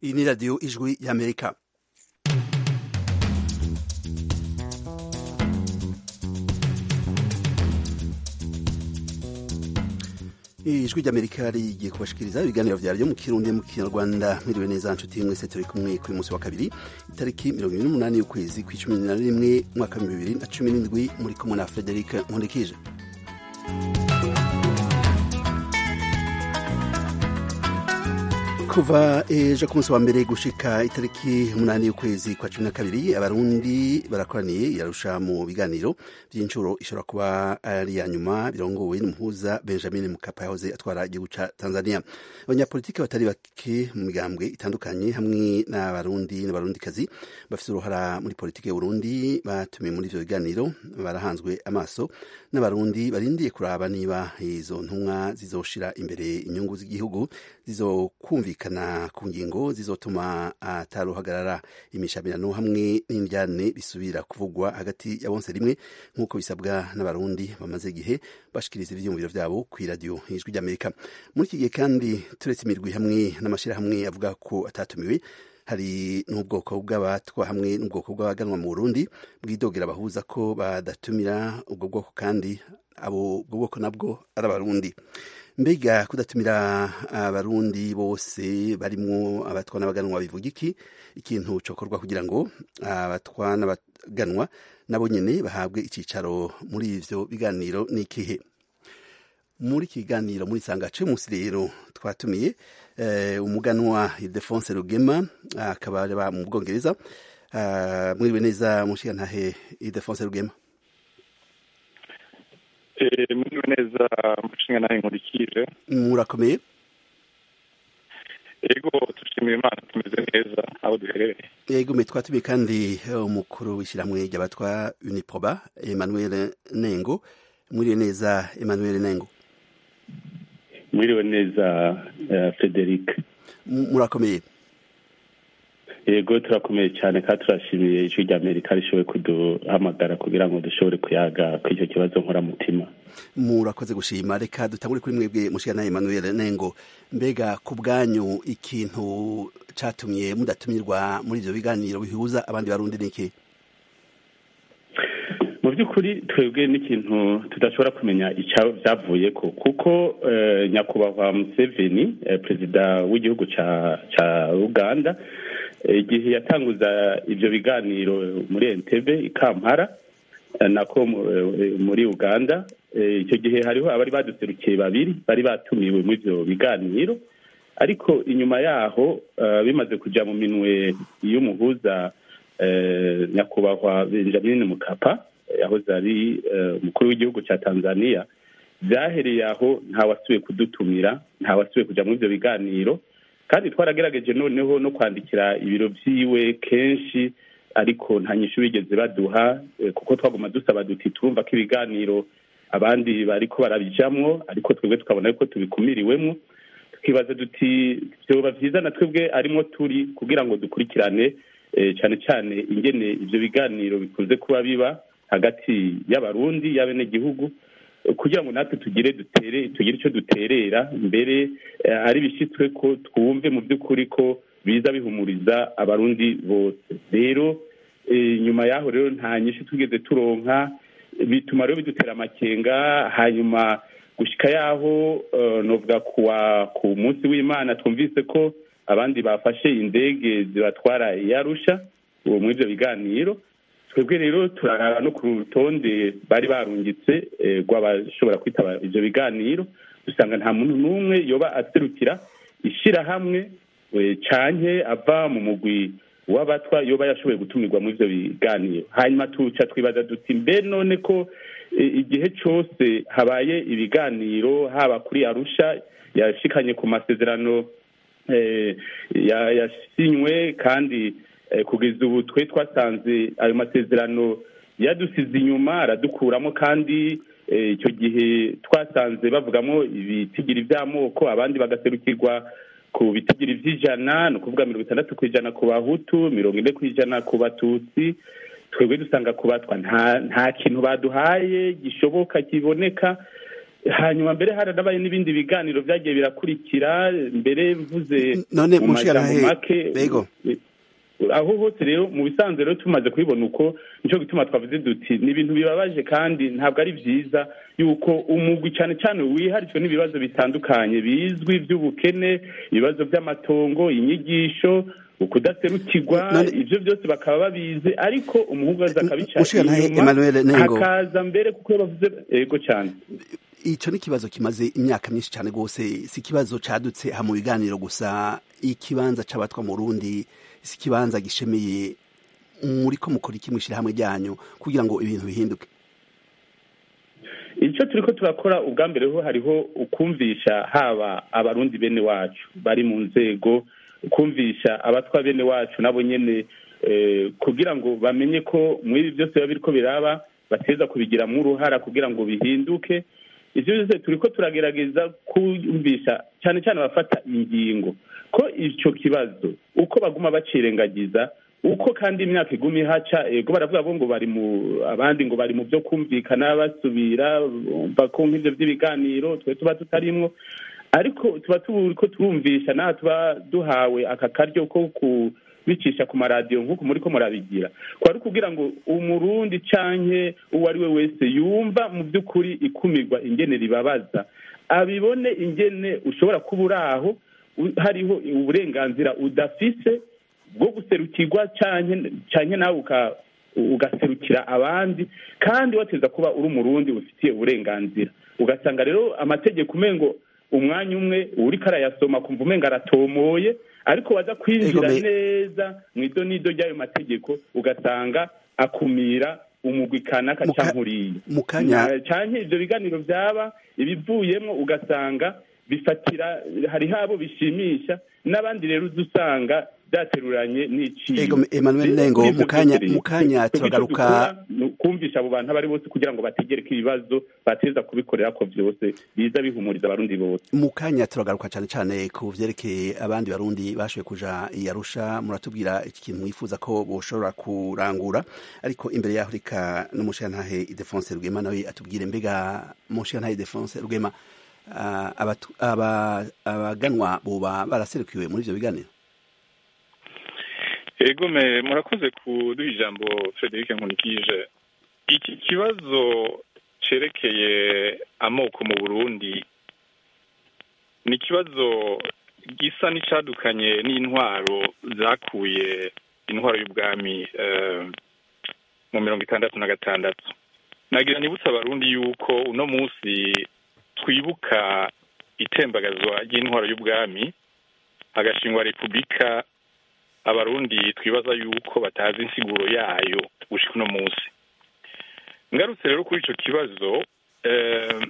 iyi ni radiyo ijwi y'amerika ijwi ry'amerika rigiye kubashikiriza ibiganiro vyaryo mu kirundi mu kinyarwanda mwiriwe neza nshuti mwese turi kumwe kuri musi wa kabiri itariki mirongo ibiri n'umunani y'ukwezi kw'icumi na rimwe mwaka wa bibiri na cumi n'indwi muri kumwe na frederic nkundikije kuva ejo ku munsi wa mbere gushika itariki umunani y'ukwezi kwa cumi na kabiri abarundi barakoraniye yarusha mu biganiro vy'incuro ishobora kuba ari ya nyuma birongowe n'umuhuza benjamin mukapa yahoze atwara igihugu ca tanzania abanyapolitiki batari bake mu migambwe itandukanye hamwe n'abarundi n'abarundikazi bafise uruhara muri politiki y'uburundi batumiwe muri ivyo biganiro barahanzwe amaso n'abarundi barindiye kuraba niba izo ntumwa zizoshira imbere inyungu z'igihugu zizokumvikana ku ngingo zizotuma ataruhagarara imishamirano hamwe n'indyane bisubira kuvugwa hagati ya bonse rimwe nk'uko bisabwa n'abarundi bamaze igihe bashikiriza ivyiyumviro vyabo kw'iradiyo ijwi ry'amerika muri iki gihe kandi turetse imirwi hamwe n'amashirahamwe avuga ko atatumiwe hari n'ubwoko bw'abatwa hamwe n'ubwoko bw'abaganwa mu burundi bwidogera bahuza ko badatumira ubwo bwoko kandi abo ubwo bwoko nabwo ari abarundi mbega kudatumira abarundi bose barimwo abatwa n'abaganwa bivuga iki ikintu cokorwa kugira ngo abatwa n'abaganwa nabo nyene bahabwe icicaro muri ivyo biganiro n'ikihe muri iki kiganiro muri sangace munsi rero twatumiye umuganwa Ildefonse Rugema akaba aba mu Bwongereza mwiriwe neza mushigantahe Ildefonse Rugema mwiriwe neza mushingantahe nkurikije murakomeye yego dushimiye imana tumeze neza aho duherereye yego me twatumiye kandi umukuru w'ishyirahamwe ry'abatwa Uniproba Emmanuel Nengo mwiriwe neza Emmanuel Nengo mwiriwe neza frederic murakomeye yego turakomeye cyane kandi turashimiye ijwi rya amerika rishoboye kuduhamagara kugira ngo dushobore kuyaga kuri icyo kibazo nkoramutima murakoze gushima reka dutangure kuri mwebwe mushikana emmanuel nengo mbega ku bwanyu ikintu catumye mudatumirwa muri ivyo biganiro bihuza abandi barundi niki mu by'ukuri twebwe n'ikintu tudashobora kumenya icyo byavuye ko kuko nyakubahwa museveni perezida w'igihugu cya uganda igihe yatanguza ibyo biganiro muri entebe i kampala nako muri uganda icyo gihe hariho abari baduserukiye babiri bari batumiwe muri ibyo biganiro ariko inyuma yaho bimaze kujya mu minwe y'umuhuza nyakubahwa benjamin mukapa yahoze ari umukuru w'igihugu cya tanzania byahereye aho ntawasubiye kudutumira ntawasubiye kujya muri ibyo biganiro kandi twaragerageje noneho no kwandikira ibiro byiwe kenshi ariko nta nyishu bigeze baduha kuko twaguma dusaba duti turumva ko ibiganiro abandi bariko barabijamwo ariko twebwe tukabona yuko tubikumiriwemwo tukibaza duti vyoba vyiza na twebwe arimo turi kugira ngo dukurikirane cyane cyane ingene ivyo biganiro bikunze kuba biba hagati y'abarundi y'abenegihugu kugira ngo natwe tugire dutere tugire icyo duterera mbere ari bishyitswe ko twumve mu by'ukuri ko biza bihumuriza abarundi bose rero nyuma y'aho rero nta nyinshi tugeze turonka bituma rero bidutera amakenga hanyuma gushyika y'aho novuga kuwa ku munsi w'imana twumvise ko abandi bafashe indege zibatwara iyarusha uwo muri ibyo biganiro twebwe rero turarara no ku rutonde bari barungitse rw'abashobora kwitaba ibyo biganiro dusanga nta muntu n'umwe yoba aserukira ishyirahamwe canke ava mu mugwi w'abatwa yoba yashoboye gutumirwa muri ibyo biganiro hanyuma tuca twibaza duti mbe none ko igihe cyose habaye ibiganiro haba kuri arusha yashikanye ku masezerano yasinywe kandi kugeza ubu twe twasanze ayo masezerano yadusize inyuma aradukuramo kandi icyo gihe twasanze bavugamo ibitigiri by'amoko abandi bagaserukirwa ku bitigiri by'ijana ni ukuvuga mirongo itandatu ku ijana ku bahutu mirongo ine ku ijana ku batutsi twebwe dusanga kubatwa nta kintu baduhaye gishoboka kiboneka hanyuma mbere haranabaye n'ibindi biganiro byagiye birakurikira mbere mvuze none mu mushira majambo make bego aho hose rero mu bisanzwe rero tumaze kubibona uko nicyo gituma twavuze duti ni ibintu bibabaje kandi ntabwo ari byiza yuko umugwi cyane cyane wiharijwe n'ibibazo bitandukanye bizwi by'ubukene ibibazo by'amatongo inyigisho ukudaserukirwa None- ibyo byose bakaba babizi ariko umuhungu aza akabica Mushirantahe inyuma Emmanuel Nengo. hakaza mbere kuko iyo bavuze yego cyane ico ni ikibazo kimaze imyaka myinshi cyane rwose si ikibazo cadutse ha mu biganiro gusa ikibanza c'abatwa mu Burundi si ikibanza gishemeye muriko mukora iki mw'ishirahamwe ryanyu kugira ngo ibintu bihinduke icyo turi ko turakora ubwa mbere ho hariho ukumvisha haba abarundi bene wacu bari mu nzego kumvisha abatwa bene wacu nabo nyene eh, kugira ngo bamenye ko muri ibi byose biba biriko biraba bateza kubigiramo uruhara kugira ngo bihinduke ivyo byose turi ko turagerageza kumvisha cyane cyane abafata ingingo ko ico kibazo uko baguma bacirengagiza uko kandi imyaka iguma ihaca ego baravuga bo ngo bari mu abandi ngo bari mu byo kumvikana basubira bumva ko nk'ibyo by'ibiganiro twe tuba tutarimwo ariko tuba turiko turumvisha naha tuba duhawe aka karyo ko kubicisha ku maradiyo nk'uko muri ko murabigira kwari kugira ngo umurundi canke uwo ari we wese yumva mu by'ukuri ikumirwa ingene ribabaza abibone ingene ushobora kuba uri aho u- hariho uburenganzira udafise bwo guserukirwa canke canke nawe uka- ugaserukira abandi kandi wateza kuba uri umurundi ufitiye uburenganzira ugasanga rero amategeko umengo umwanya umwe uriko arayasoma kumva umenga aratomoye ariko waza kwinjira Ego, me- neza mu ido n'ido ry'ayo mategeko ugasanga akumira umugwi kanaka Muka- canke uriya mu kanya Na- canke ivyo biganiro vyaba ibivuyemwo ugasanga bifatira hariho abo bishimisha n'abandi rero uza usanga byateruranye n'iciyo Ego, Emmanuel Rero Nengo, kuri ivyo mu kanya- vyose mu kanya rero, twebwe ico turagaruka- dukora ni ukumvisha abo bantu abo ari bose kugira ngo bategereke ibibazo bateza kubikorera ko vyose biza bihumuriza abarundi bose mu kanya turagaruka cyane cyane ku vyerekeye abandi barundi bashoboye kuja i Arusha muratubwira iki kintu mwifuza ko boshobora kurangura ariko imbere yaho reka n'umushirantahe Idefonse Rwema nawe atubwire mbega umushirantahe Idefonse Rwema ah, abatu- aba- abaganwa boba baraserukiwe muri ivyo biganiro ego me murakoze kuduha ijambo frederic nkunikije iki kibazo cerekeye amoko mu burundi ni ikibazo gisa n'icadukanye n'intwaro zakuye intwaro y'ubwami eh, mu mirongo itandatu na gatandatu nagira nibutsa abarundi yuko uno munsi twibuka itembagazwa ry'intwaro y'ubwami hagashingwa repubulika abarundi twibaza yuko batazi insiguro yayo gushika uno munsi ngarutse rero kuri ico kibazo eh,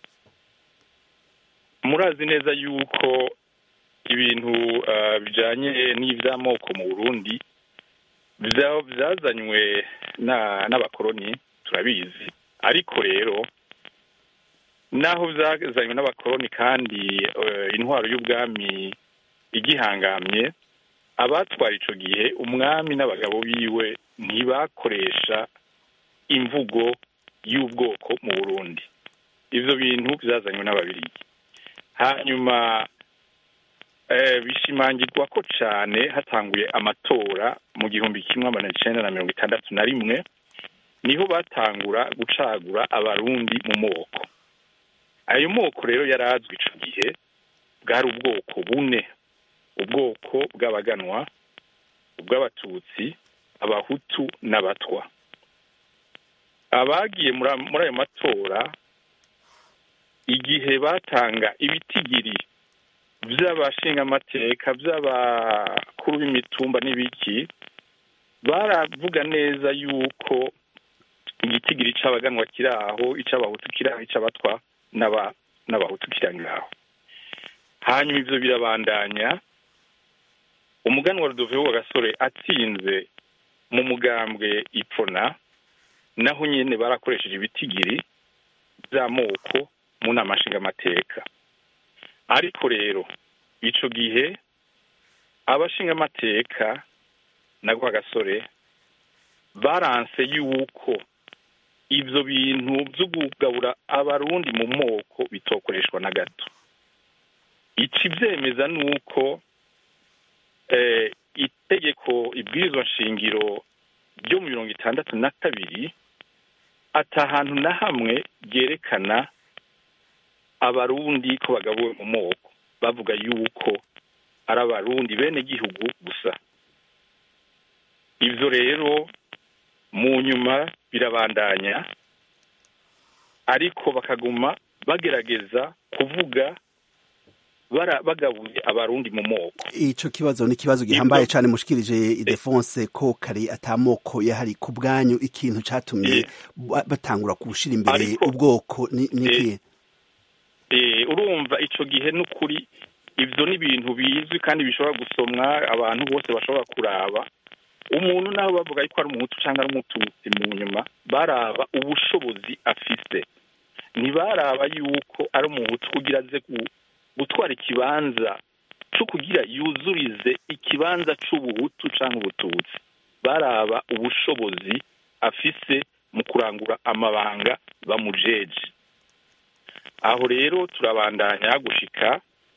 murazi neza yuko ibintu eh, bijanye n'ivy'amoko mu burundi vya- vyazanywe na- n'abakoroni turabizi ariko rero naho vyazanywe n'abakoroni kandi eh, intwaro y'ubwami igihangamye abatwara ico gihe umwami n'abagabo biwe ntibakoresha imvugo y'ubwoko mu burundi ivyo bintu vyazanywe n'ababirigi hanyuma eh, bishimangirwa ko cane hatanguye amatora mu gihumbi kimwe amajana icenda na mirongo itandatu na rimwe niho batangura gucagura abarundi mu moko ayo moko rero yari azwi ico gihe bwari ubwoko bune ubwoko bw'abaganwa ubw'abatutsi abahutu n'abatwa abagiye muri a- muri ayo matora igihe batanga ibitigiri vy'abashingamateka vy'abakuru b'imitumba n'ibiki baravuga neza yuko igitigiri c'abaganwa kiri aho ic'abahutu kiri aho ic'abatwa n'aba- n'abahutu kiri ngaho hanyuma ivyo birabandanya umuganwa rudoviho wa gasore atsinze mu mugambwe ipfona naho nyene barakoresheje ibitigiri vy'amoko mu nama nshingamateka ariko rero ico gihe abashingamateka na gasore baranse yuko ibyo bintu byo kugabura abarundi mu moko bitokoreshwa na gato ikibyemeza ni uko itegeko ibwirizwa nshingiro ryo mu mirongo itandatu na kabiri atahantu na hamwe ryerekana abarundi ko bagabuwe mu moko bavuga yuko ari abarundi bene gihugu gusa ibyo rero mu nyuma birabandanya ariko bakaguma bagerageza kuvuga bagabuye abarundi mu moko icyo kibazo ni ikibazo gihambaye cyane mushikirije idefonse ko kare atamoko yahari ku bwanyu ikintu cyatumye batangura gushyira imbere ubwoko n'ikihe urumva icyo gihe n'ukuri ibyo ni ibintu bizwi kandi bishobora gusomwa abantu bose bashobora kuraba umuntu nawe bavuga ko ari umuhutu cyangwa ari umututsi mu nyuma baraba ubushobozi afise ntibaraba yuko ari umuhutu kugira aze gutwara ikibanza cyo kugira yuzurize ikibanza cy'ubuhutu cyangwa ubututsi baraba ubushobozi afise mu kurangura amabanga bamujeje aho rero turabandanya gushika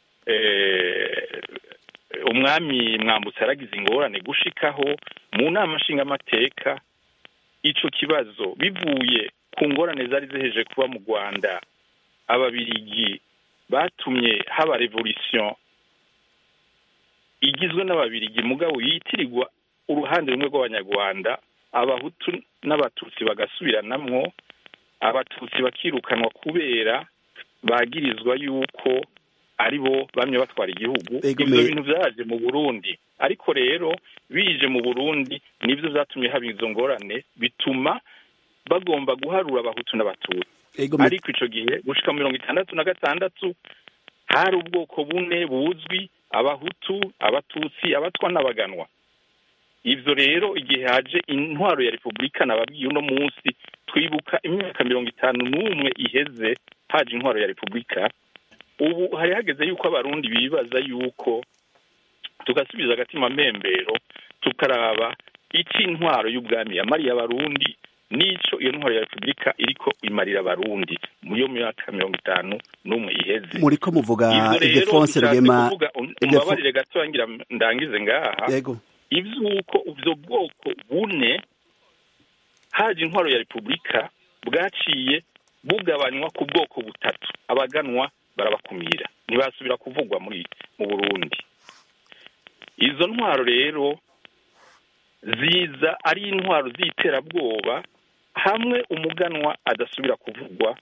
umwami mwambutse yaragize ingorane gushikaho mu nama nshingamateka icyo kibazo bivuye ku ngorane zari ziheje kuba mu rwanda ababirigi batumye haba revolisiyo igizwe n'ababirigi mugabo yitirirwa uruhande rumwe rw'abanyarwanda abahutu n'abatutsi bagasubiranamwo abatutsi bakirukanwa kubera bagirizwa yuko ari bo bamye batwara igihugu ibyo bintu byaje mu burundi ariko rero bije mu burundi nibyo byatumye haba izo ngorane bituma bagomba guharura abahutu n'abatutsi ariko icyo gihe gushika mirongo itandatu na gatandatu hari ubwoko bune buzwi abahutu abatutsi abatwa n'abaganwa ibyo rero igihe haje intwaro ya repubulika nababwiye uno munsi twibuka imyaka mirongo itanu n'umwe iheze haje intwaro ya repubulika ubu hari hageze yuko abarundi bibaza yuko tugasubiza agatima mpembero tukaraba icyo intwaro y'ubwami yamariye abarundi n'icyo iyo ntwaro ya repubulika iriko imarira abarundi mu yo myaka mirongo itanu n'umwe iheze muriko muvuga idefonse rwema umbabarire gato ngira ndangize ngaha yego ivy'uko ubwo bwoko bune haje intwaro ya repubulika bwaciye bugabanywa ku bwoko butatu abaganwa barabakumira ntibasubira kuvugwa muri mu burundi izo ntwaro rero ziza ari intwaro z'iterabwoba hamwe umuganwa adasubira kuvugwa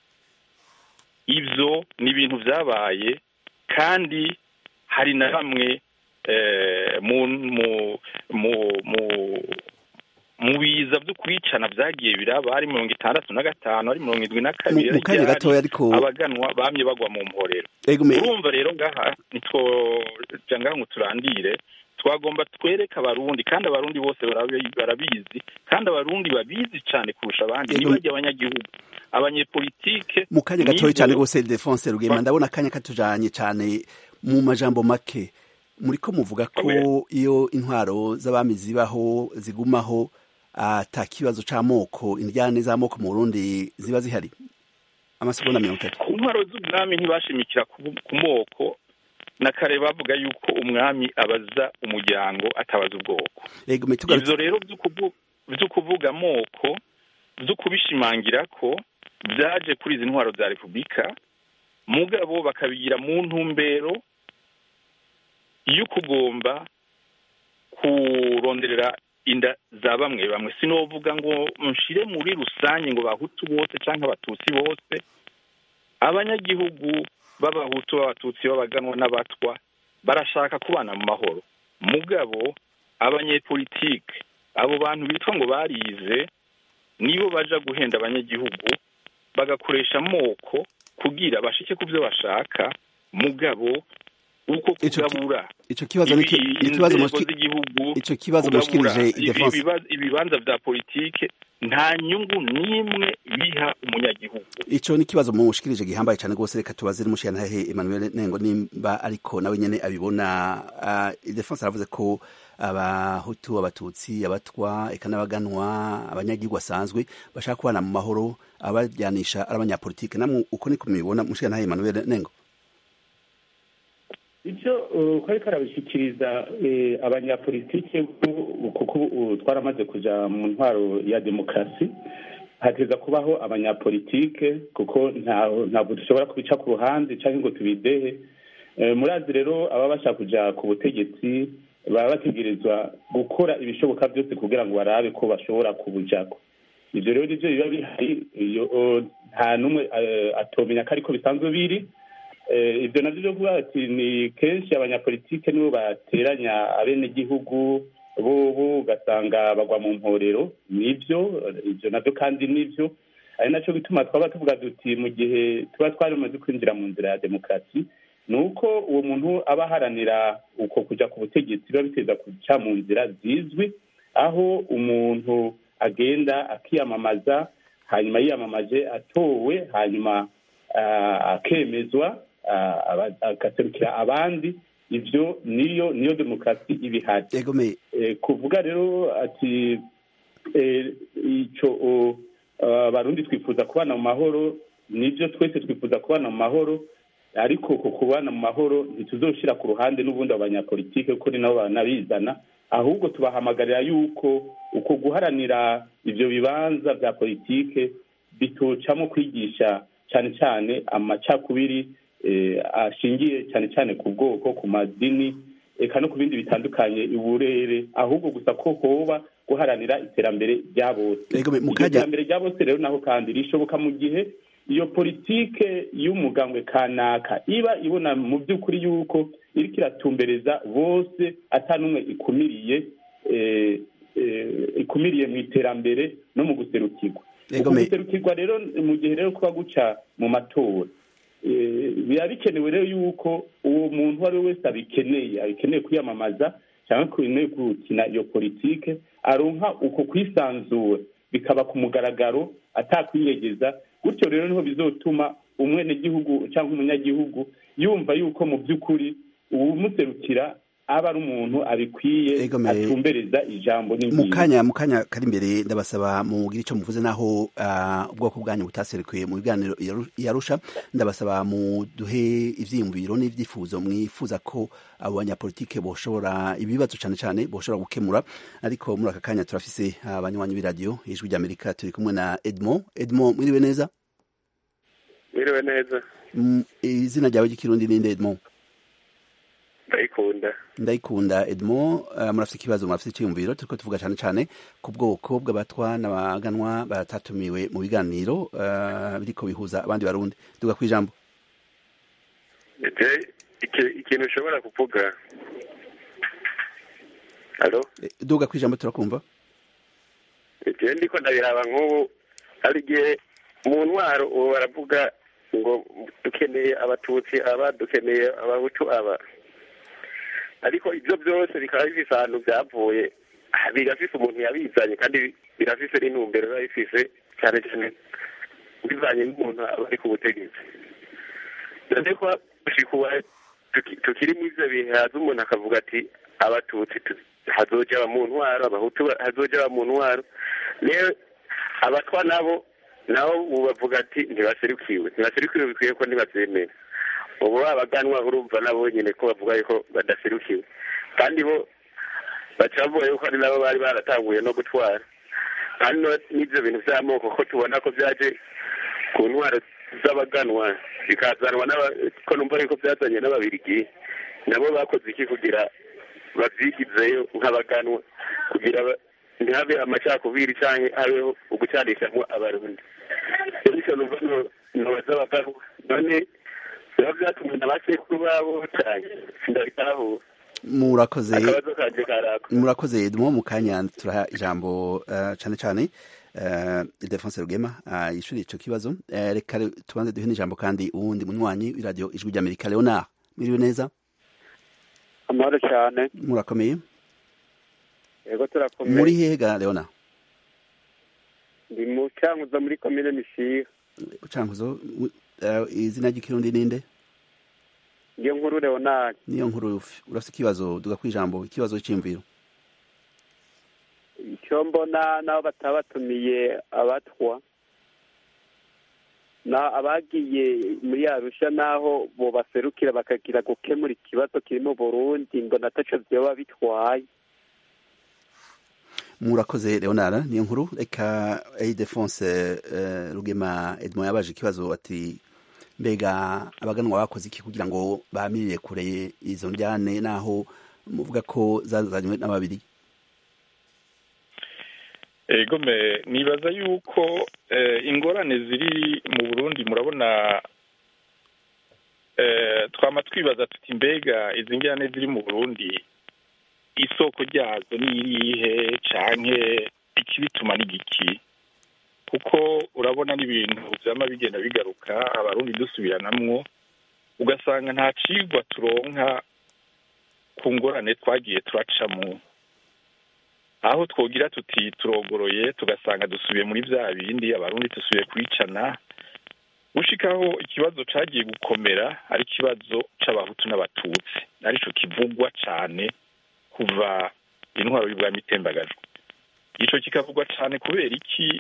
ibyo ni ibintu byabaye kandi hari na bamwe mu biza byo kwicana byagiye biraba ari mirongo itandatu na gatanu ari mirongo irindwi na kabiri mu kanya gatoya ariko abaganwa bamye bagwa mu mporero urumva rero ngaha nitwoja ngaha ngo turandire twagomba twereke abarundi kandi abarundi bose barabizi kandi abarundi babizi cyane kurusha abandi ntibajye abanyagihugu abanyepolitike mu kanya gatoya cyane rwose defonse rugema ndabona akanya katujanye cyane mu majambo make muriko muvuga ko iyo intwaro z'abami zibaho zigumaho ata kibazo c'amoko indyane z'amoko mu Burundi ziba zihari amasegonda mirongo itatu ku ntwaro z'ubwami ntibashimikira ku moko na kare bavuga yuko umwami abaza umuryango atabaza ubwoko ivyo rero vyo kuvuga amoko vyo kubishimangira ko vyaje kuri izi ntwaro za repubulika mugabo bakabigira mu ntumbero yo kugomba kuronderera inda za bamwe bamwe sinovuga ngo nshire muri rusange ngo bahutu bose cyangwa abatutsi bose abanyagihugu b'abahutu b'abatutsi b'abaganwa n'abatwa barashaka kubana mu mahoro mugabo abanyepolitike abo bantu bitwa ngo barize nibo baja guhenda abanyagihugu bagakoresha amoko kugira bashike ku byo bashaka mugabo uko Ico ki- kugabura ico kibazo ni ibi- ikibazo inzego mushiki- z'igihugu ico kibazo kugabura mushikirije ibi- Ildefonse ibiba- ibibanza vya politike nta nyungu n'imwe biha umunyagihugu ico ni kibazo mushikirije gihambaye cyane rwose reka tubaze n'umushiyantahe Emmanuel Nengo nimba ariko nawe nyene abibona uh, Ildefonse aravuze ko abahutu abatutsi abatwa eka n'abaganwa abanyagihugu basanzwe bashaka kubana mu mahoro abajyanisha ari abanyapolitike namwe uko niko mubibona mushiyantahe Emmanuel Nengo icyo uko ariko arabishyikiriza eh, abanyapolitike bu- kuko ubu twaramaze kuja mu ntwaro ya demokarasi hateza kubaho abanyapolitike kuko ntaho- ntabwo dushobora kubica ku ruhande cyangwa ngo tubidehe Eh, murazi rero ababa bashaka kuja ku butegetsi baba bategerezwa gukora ibishoboka byose kugira ngo barabe ko bashobora kubujako ivyo rero nivyo biba bihari iyo o, nta n'umwe eh, atomenya ko ariko bisanzwe biri Eh, ibyo navyo byo kuvuga ati ni kenshi abanyapolitike nibo bateranya abenegihugu bobo ugasanga bagwa mu mporero nibyo ibyo navyo kandi nivyo ari naco gituma twaba tuvuga duti mu gihe tuba twarimaze kwinjira mu nzira ya demokarasi ni uko uwo muntu aba aharanira uko kuja ku butegetsi biba biteza kuca mu nzira zizwi aho umuntu agenda akiyamamaza hanyuma yiyamamaje atowe hanyuma ah, akemezwa ah, aba- agaserukira abandi ivyo niyo niyo demokarasi iba ihari egome Eh, kuvuga rero ati eh, ico o, abarundi twifuza kubana mu mahoro nivyo twese twifuza kubana mu mahoro ariko ku kubana mu mahoro ntituzoshira ku ruhande n'ubundi abanyapolitike kuko ni nabo banabizana ahubwo tubahamagarira yuko uko guharanira ivyo bibanza vya politike bitocamo kwigisha cyane cyane amacakubiri eh, ashingiye cyane cyane ku bwoko ku madini eka no ku bindi bitandukanye uburere ahubwo gusa ko hoba guharanira iterambere rya bose Egome, iryo mukajya- terambere rya bose rero naho kandi rishoboka mu gihe iyo politike y'umugambwe kanaka iba ibona mu by'ukuri yuko iriko iratumbereza bose ata n'umwe ikumiriye eh, eh, ikumiriye mu iterambere no mu guserukirwa uku Egome. guserukirwa rero mu gihe rero kuba guca mu matora Eh, biba bikenewe rero yuko uwo muntu uwo ari we wese abikeneye abikeneye kwiyamamaza cyangwa akeneye gukina iyo politike aronka uko kwisanzura bikaba ku mugaragaro atakwiyegeza gutyo rero niho bizotuma umwenegihugu cyangwa umunyagihugu yumva yuko mu by'ukuri uwumuserukira aba ari umuntu abikwiye Egome. atumbereza ijambo mu n'ingingo kanya mu kanya kari imbere ndabasaba mugire icyo muvuze naho ah, ubwoko bwanyu butaserukiye mu biganiro yaru- yarusha ndabasaba muduhe ivyiyumviro n'ivyifuzo mwifuza ko abo banyapolitike boshobora ibibazo cane cane boshobora gukemura ariko muri aka kanya turafise abanywanyi b'iradiyo ijwi ry'amerika turi kumwe na edmond edmond mwiriwe neza Mwiriwe neza Mm, izina ryawe ry'ikirundi ninde edmond ndayikunda ndayikunda edmond uh, murafite ikibazo murafite icyiyumviro turiko tuvuga cyane cyane ku bwoko bw'abatwa n'abaganwa batatumiwe mu biganiro uh, biriko bihuza abandi barundi duga kwijambo je iki- ikintu ushobora kuvuga alo Eh, duga kwijambo turakumva je ndiko ndabiraba nk'ubu hari igihe mu ntwaro ubu baravuga ngo dukeneye abatutsi aba dukeneye abahutu aba ariko ibyo byose bikaba bifise ahantu byavuye ah, birafise umuntu yabizanye kandi birafise n'intumbero biba bifise cyane cyane bivanye n'umuntu aba ari ku butegetsi none ko gushika ubu tuki- tukiri muri ivyo bihe haza umuntu akavuga ati abatutsi tu- hazoja aba mu ntwaro abahutu ba- hazoja aba mu ntwaro rero abatwa nabo nabo ubu bavuga ati ntibaserukiwe ntibaserukiwe bikwiye ko ntibavyemera ubu babaganwa urumva nabo nyene ko bavuga yuko badaserukiwe kandi bo baca bavuga yuko ari nabo bari baratanguye no gutwara kandi no- n'ivyo bintu vy'amoko ko tubona ko vyaje ku ntwaro z'abaganwa bikazanwa n'aba- ko numva yuko byazanye n'ababirigi nabo bakoze iki kugira bavyigizeyo nk'abaganwa kugira ba- ntihabe amacakubiri canke habeho ugucanishamwo abarundi bityo numva no- nobaza abaganwa none biba vyatumwe na basekuru babo canke sindabitahura murakoze akabazo kanje karako murakoze edmond mu kanya turaha ijambo uh, cane cane uh, Ildefonse Rugema uh, yishuri ico kibazo uh, reka re- tubanze duhe n'ijambo kandi uwundi munywanyi w'iradiyo ijwi ry'amerika leonard mwiriwe neza amahoro cyane murakomeye yego turakomeye muri hehe ga leona ndi mu cyanguzo muri komine mishiha cankuzo uh, izina ry'ikirundi ninde niyo nkuru leonard niyo nkuru urafite ikibazo duga kwijambo ikibazo cy'imviro icyo mbona n'abo batabatumiye abatwa na abagiye muri arusha n'aho bo baserukira bakagira gukemura ikibazo kiri mu burundi mbona ataco vyoba bitwaye murakoze leonard niyo nkuru reka idefonse uh, rugema edmond yabaje ikibazo ati mbega abaganwa bakoze iki kugira ngo bamirire kure izo njyane naho muvuga ko zazanywe n'ababiri egome nibaza yuko ingorane ziri mu burundi murabona twama twibaza tuti mbega izi njyane ziri mu burundi isoko ryazo ni irihe canke ikibituma n'igiki kuko urabona n'ibintu vyama bigenda bigaruka abarundi dusubiranamwo ugasanga nta cigwa turonka ku ngorane twagiye turacamwo aho twogira tuti turogoroye tugasanga dusubiye muri bya bindi abarundi dusubiye kwicana gushikaho ikibazo cagiye gukomera ari ikibazo c'abahutu n'abatutsi arico kivugwa cane kuva intwaro y'ubwami itembagajwe ico kikavugwa cane kubera iki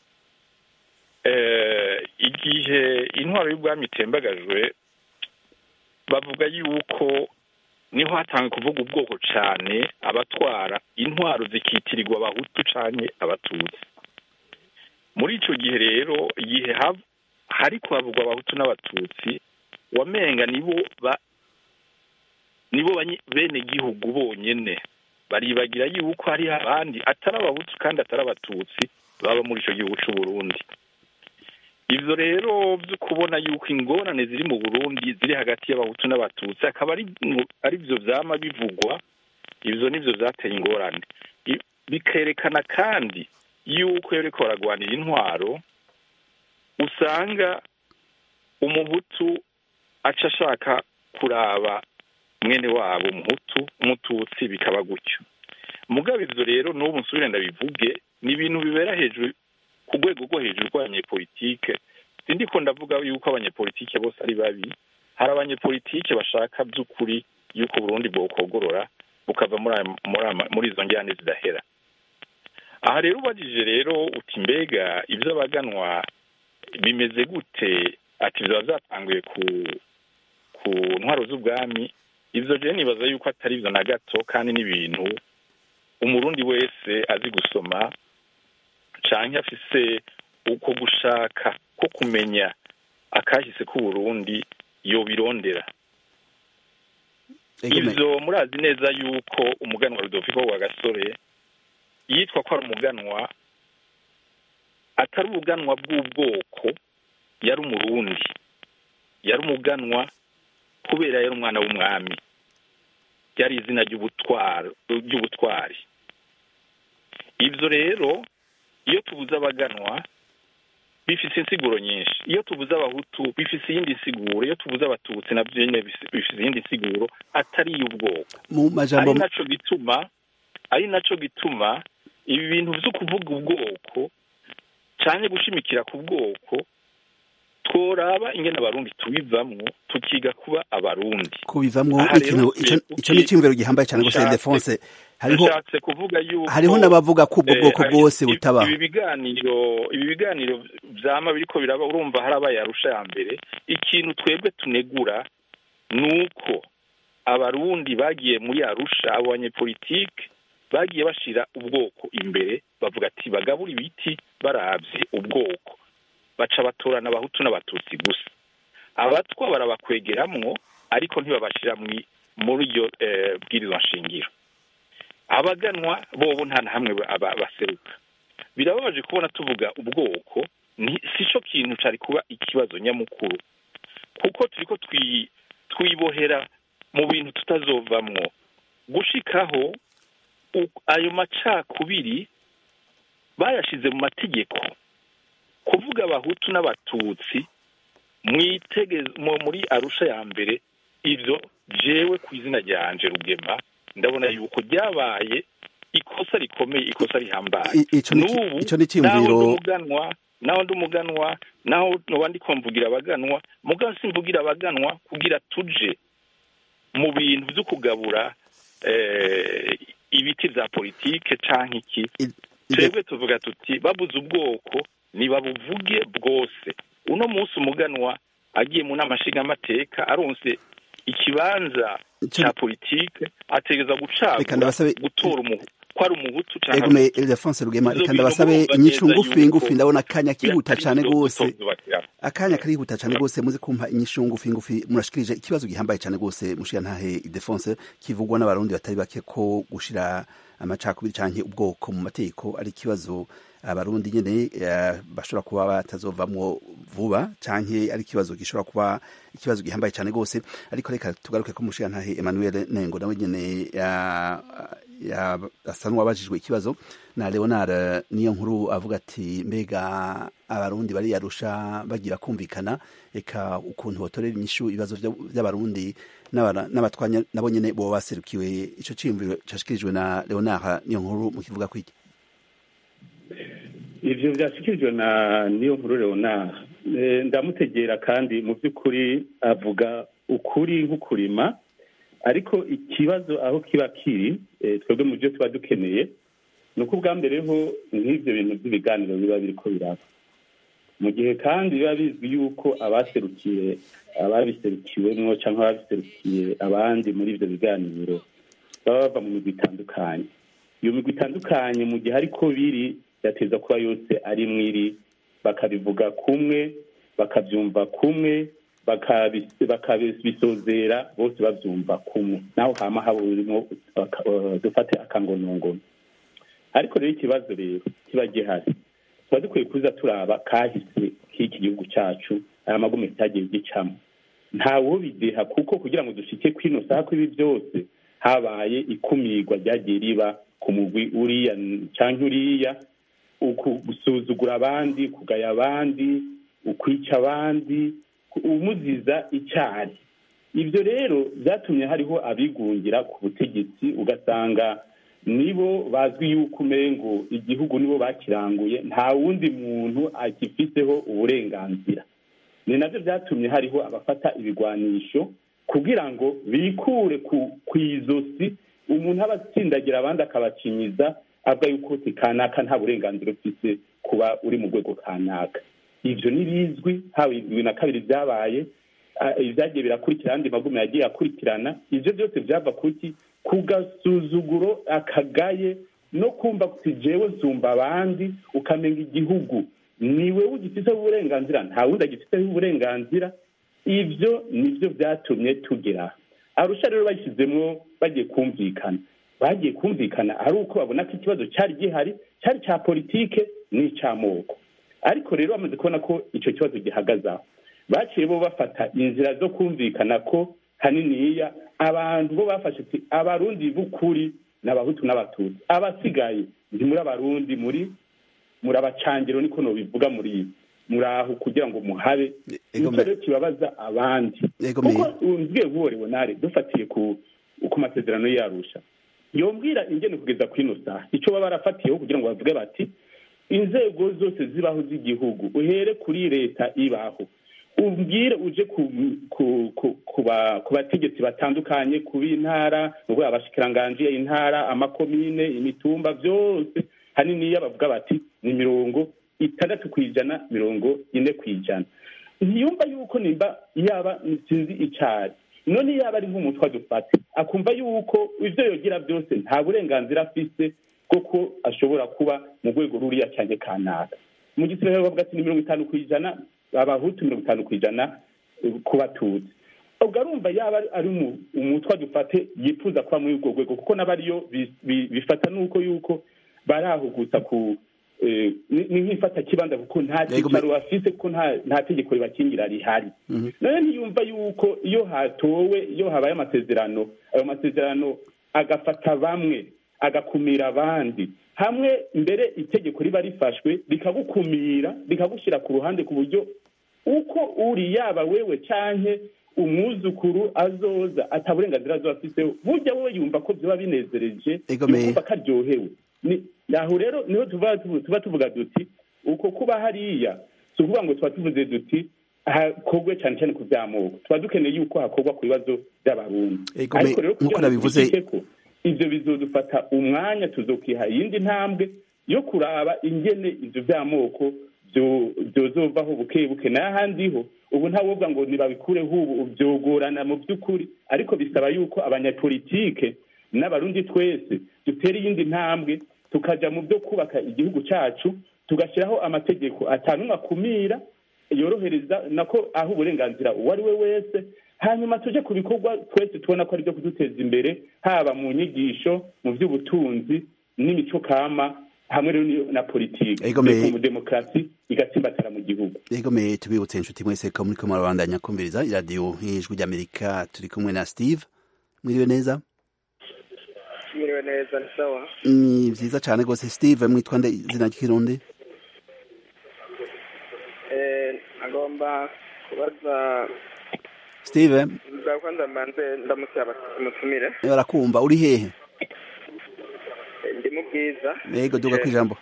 igihe intwaro y'ubwami itembagajwe bavuga yuko niho hatanzwe kuvuga ubwoko cyane abatwara intwaro zikitirirwa abahutu canke abatutsi muri ico gihe rero igihe hari kuhavugwa abahutu n'abatutsi wamenga nibo ba nibo bene gihugu bonyene baribagira yuko hariho abandi atari abahutu kandi atari abatutsi baba muri ico gihugu c'u Burundi ivyo rero vyo kubona yuko ingorane ziri mu burundi ziri hagati y'abahutu n'abatutsi akaba ari vyo vyama bivugwa ivyo nivyo vyateye ingorane bikerekana kandi yuko iyo bariko baragwanira intwaro usanga umuhutu aca ashaka kuraba mwene wabo umuhutu umututsi bikaba gutyo mugabo ivyo rero n'ubu nsubire ndabivuge ni ibintu bibera hejuru ku rwego rwo hejuru rw'abanyepolitike sindiko ndavuga yuko abanyepolitike bose ari babi hari abanyepolitike bashaka by'ukuri yuko burundi bwokogorora bukava muri izo njyane zidahera aha rero ubajije rero uti mbega ibyo abaganwa bimeze gute ati biba byatanguye ku ku ntwaro z'ubwami ibyo rero nibaza yuko atari byo na gato kandi n'ibintu umurundi wese azi gusoma canke afise uko gushaka ko kumenya akahise k'uburundi yobirondera ivyo murazi neza yuko umuganwa rudoviko wa gasore yitwa ko ari umuganwa atari ubuganwa bw'ubwoko yari umurundi yari umuganwa kubera yari umwana w'umwami ryari izina ry'ubutwari ivyo rero iyo tubuze abaganwa bifise insiguro nyinshi iyo tubuze abahutu bifise iyindi nsiguro iyo tubuze abatutsi navyo nyene bifise iyindi nsiguro atari iy'ubwoko mu majambo ari naco gituma ari naco gituma ibi bintu vyo kuvuga ubwoko canke gushimikira ku bwoko tworaba ingene abarundi tubivamwo tukiga kuba abarundi kubivamwo ikintu ico ni iciyumviro gihambaye cane gose Ildefonse hariho nshatse kuvuga yuko hariho n'abavuga ko ubwo bwoko bwose butabaho ibi biganiro ibi biganiro vyama biriko biraba urumva harabaye arusha ya mbere ikintu twebwe tunegura nuko abarundi bagiye muri arusha abo banyepolitike bagiye bashira ubwoko imbere bavuga ati bagabura ibiti baravye ubwoko baca batorana abahutu n'abatutsi gusa abatwa barabakwegeramwo ariko ntibabashira muri iryo bwirizwa nshingiro abaganwa bobo nta na hamwe baseruka birababaje kubona tuvuga ubwoko si cyo kintu cari kuba ikibazo nyamukuru kuko turiko twibohera mu bintu tutazovamwo gushikaho ayo macakubiri bayashize mu mategeko kuvuga abahutu n'abatutsi muri arusha ya mbere ivyo jewe ku izina ryanje rugema ndabona yuko ryabaye ikosa rikomeye ikosa rihambaye I- ico ni ki- n'ubu ico ni naho ndi iciyumviro umuganwa naho ndi umuganwa naho noba ndiko mvugira abaganwa mugabo simvugira abaganwa kugira tuje mu bintu vyo kugabura eh, ibiti vya politike canke iki I- ide- twebwe tuvuga tuti babuze ubwoko nibabuvuge bwose uno munsi umuganwa agiye mu nama nshingamateka aronse ikibanza Ico- ca politike ategereza Reka gucagura ndabasabe- gutora umuhu ko ari umuhutu canke ari egume Ildefonse Rugema Izo reka bintu ndabasabe murumva inyishu neza ngufi yuko ngufi ndabona akanya kihuta atari cane vyo gose tuzobakira. akanya karihuta cane gose muze kumpa inyishu ngufi ngufi murashikirije ikibazo gihambaye cane gose mushiya ntahe Ildefonse kivugwa n'abarundi batari bake ko gushira amacakubiri canke ubwoko mu mategeko ari ikibazo abarundi nyene eh, bashobora kuba batazovamwo vuba canke ari ikibazo gishobora kuba ikibazo gihambaye cane gose ariko reka tugaruke ko mushiya ntahe Emmanuel Nengo nawe nyene ya- ya- asa n'uwabajijwe ikibazo na Leonard niyo nkuru avuga ati mbega abarundi bari yarusha bagira kumvikana eka ukuntu botorera inyishu ibibazo vya- vy'abarundi n'abara- n'abatwanya nabo nyene boba baserukiwe ico ciyumviro cashikirijwe na Leonard niyo nkuru mu kivuga kwiki ivyo vyashikirijwe na niyo nkuru leonard Eh, ndamutegera kandi mu by'ukuri avuga ukuri nk'ukurima ariko ikibazo aho kiba kiri eh, twebwe mu byo tuba dukeneye ni uko ubwa mbere ho nk'ivyo bintu by'ibiganiro biba biriko biraba mu gihe kandi biba bizwi yuko abaserukiye ababiserukiwemwo cyangwa ababiserukiye abandi muri ivyo biganiro baba bava mu migwi itandukanye iyo migwi itandukanye mu gihe ariko biri yateza kuba yose ari mwiri bakabivuga kumwe bakabyumva kumwe bakabi- bakabisozera bose babyumva kumwe naho hama haba urimo aka- eh, dufate akangonongono ariko rero ikibazo rero kiba gihari tuba dukwiye kuza turaba kahise k'iki gihugu cyacu aya magume cyagiye gicamo ntawo bideha kuko kugira ngo dushike kwino saha kw'ibi byose habaye ikumirwa ryagiye riba ku mugwi uriya cyangwa uriya uku- gusuzugura abandi kugaya abandi ukwica abandi ku- umuziza icyari ibyo rero byatumye hariho abigungira ku butegetsi ugasanga nibo bazwi yuko umengo igihugu nibo bakiranguye nta wundi muntu agifiteho uburenganzira ni nabyo byatumye hariho abafata ibigwanisho kugira ngo bikure ku ku izosi umuntu aba atsindagira abandi akabacinyiza avuga yuko uti kanaka nta burenganzira ufite kuba uri mu rwego kanaka ibyo ni bizwi haba bibiri na kabiri byabaye ah, ibyagiye birakurikira andi magume yagiye akurikirana ibyo byose byava kuki ku gasuzuguro akagaye no kumva kuti jewe nsumba abandi ukamenga igihugu ni wewe ugifiteho uburenganzira nta wundi agifiteho uburenganzira ibyo nibyo byatumye tugera arusha rero bashyizemo bagiye kumvikana bagiye kumvikana ari uko babona ko ikibazo cyari gihari cyari icya politike n'icy'amoko ariko rero bamaze kubona ko icyo kibazo gihagaze aho baciye bo bafata inzira zo kumvikana ko haniniya abantu bo bafashe ati abarundi b'ukuri ni abahutu n'abatutsi abasigaye ndi muri abarundi muri muri abacangiro niko nobivuga muri muri aho kugira ngo muhabe Ego nicyo rero kibabaza abandi Ego kuko me- umbwiye nk'uwo leonare dufatiye ku ku masezerano yarusha yombwira ingene kugeza ku ino saha icyo baba barafatiyeho kugira ngo bavuge bati inzego zose zibaho z'igihugu uhere kuri leta ibaho umbwire uje ku ku ku ku ba- ku bategetsi batandukanye ku b'intara ubwo abashikiranganji intara amakomine imitumba byose haniniya bavuga bati ni mirongo itandatu ku ijana mirongo ine ku ijana ntiyumva yuko nimba yaba sinzi icyari none yaba ari nk'umutwe adufate akumva yuko ibyo yogira byose nta burenganzira afise bwo ko ashobora kuba mu rwego ruriya cyane kanaka mu gisirikare bavuga ati ni mirongo itanu ku ijana abahutu mirongo itanu ku ijana eh, ku batutsi ubwo arumva yaba ari- ari umu- umutwe adufate yifuza kuba muri urwo rwego kuko n'abariyo bi- bi- bifata n'uko yuko barahugutsa ku eh, ni ni nk'ifata kibanza kuko nta Yego, cyicaro bafise kuko nta nta tegeko ribakingira rihari nayo ntiyumva yuko iyo hatowe iyo habaye amasezerano ayo masezerano agafata bamwe agakumira abandi hamwe mbere itegeko riba rifashwe rikagukumira rikagushyira ku ruhande ku buryo uko uri yaba wewe canke umwuzukuru azoza ata burenganzira azoba afiteho burya wowe yumva ko byoba binezereje Egomeye. yumva ko aryohewe Ni- aho rero niho tuba tuba tuvuga duti uko kuba hariya si ukuvuga ngo tuba tuvuze duti hakorwe cyane cyane ku by'amoko tuba dukeneye yuko hakorwa ku bibazo by'abarundi Egomeye, ariko rero nk'uko kugira ngo nabivuze- tubishike ko ivyo bizodufata umwanya tuzokiha iyindi ntambwe yo kuraba ingene ivyo by'amoko byo- byozovaho buke buke n'ahandi ho ubu ntawovuga ngo nibabikureho ubu byogorana mu by'ukuri ariko bisaba yuko abanyapolitike n'abarundi twese dutera iyindi ntambwe tukaja mu byo kubaka igihugu cacu tugashyiraho amategeko atanumwe akumira yorohereza nako aho uburenganzira uwo ari we wese hanyuma tuje ku bikorwa twese tubona ko ari byo kuduteza imbere haba mu nyigisho mu by'ubutunzi n'imico kama hamwe rero ni- na politiki Egomeye. mu demokarasi igatsimbatara mu gihugu egomeye tubibutse inshuti mwese ko muriko murabandanya kumviriza iradiyo nk'ijwi ry'amerika turi kumwe na steve mwiriwe neza mwiriwe neza ni sawa ni vyiza cane rwose steve mwitwa nde izina ry'ikirundi Eh, agomba kubaza steve ndakwanza mbanze ndamutse umutumire barakumva uri hehe Eh, ndi mu bwiza ego duga kwijambo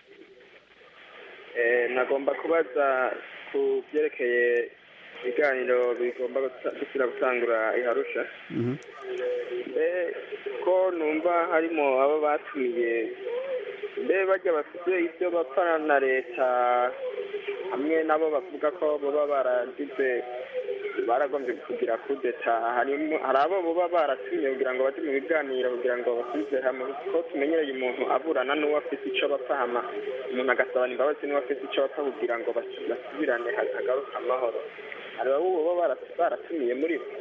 Eh, nagomba kubaza ku byerekeye ibiganiro bigomba guta- gusubira gutangura iharusha Mhm. mbe ko numva harimo abo batumiye mbe bajya bafite ibyo bapfana na leta hamwe nabo bavuga ko baba baragize baragombye kugira kudeta harimo hari abo baba baratumiye kugira ngo bajye mu biganiro kugira ngo basubize hamwe ko tumenyereye umuntu aburana n'uwo afite icyo bapfa hama umuntu agasabana imbabazi n'uwo afite icyo bapfa kugira ngo bas- basubirane hagaruka amahoro hari abo baba bara- baratumiye muri bo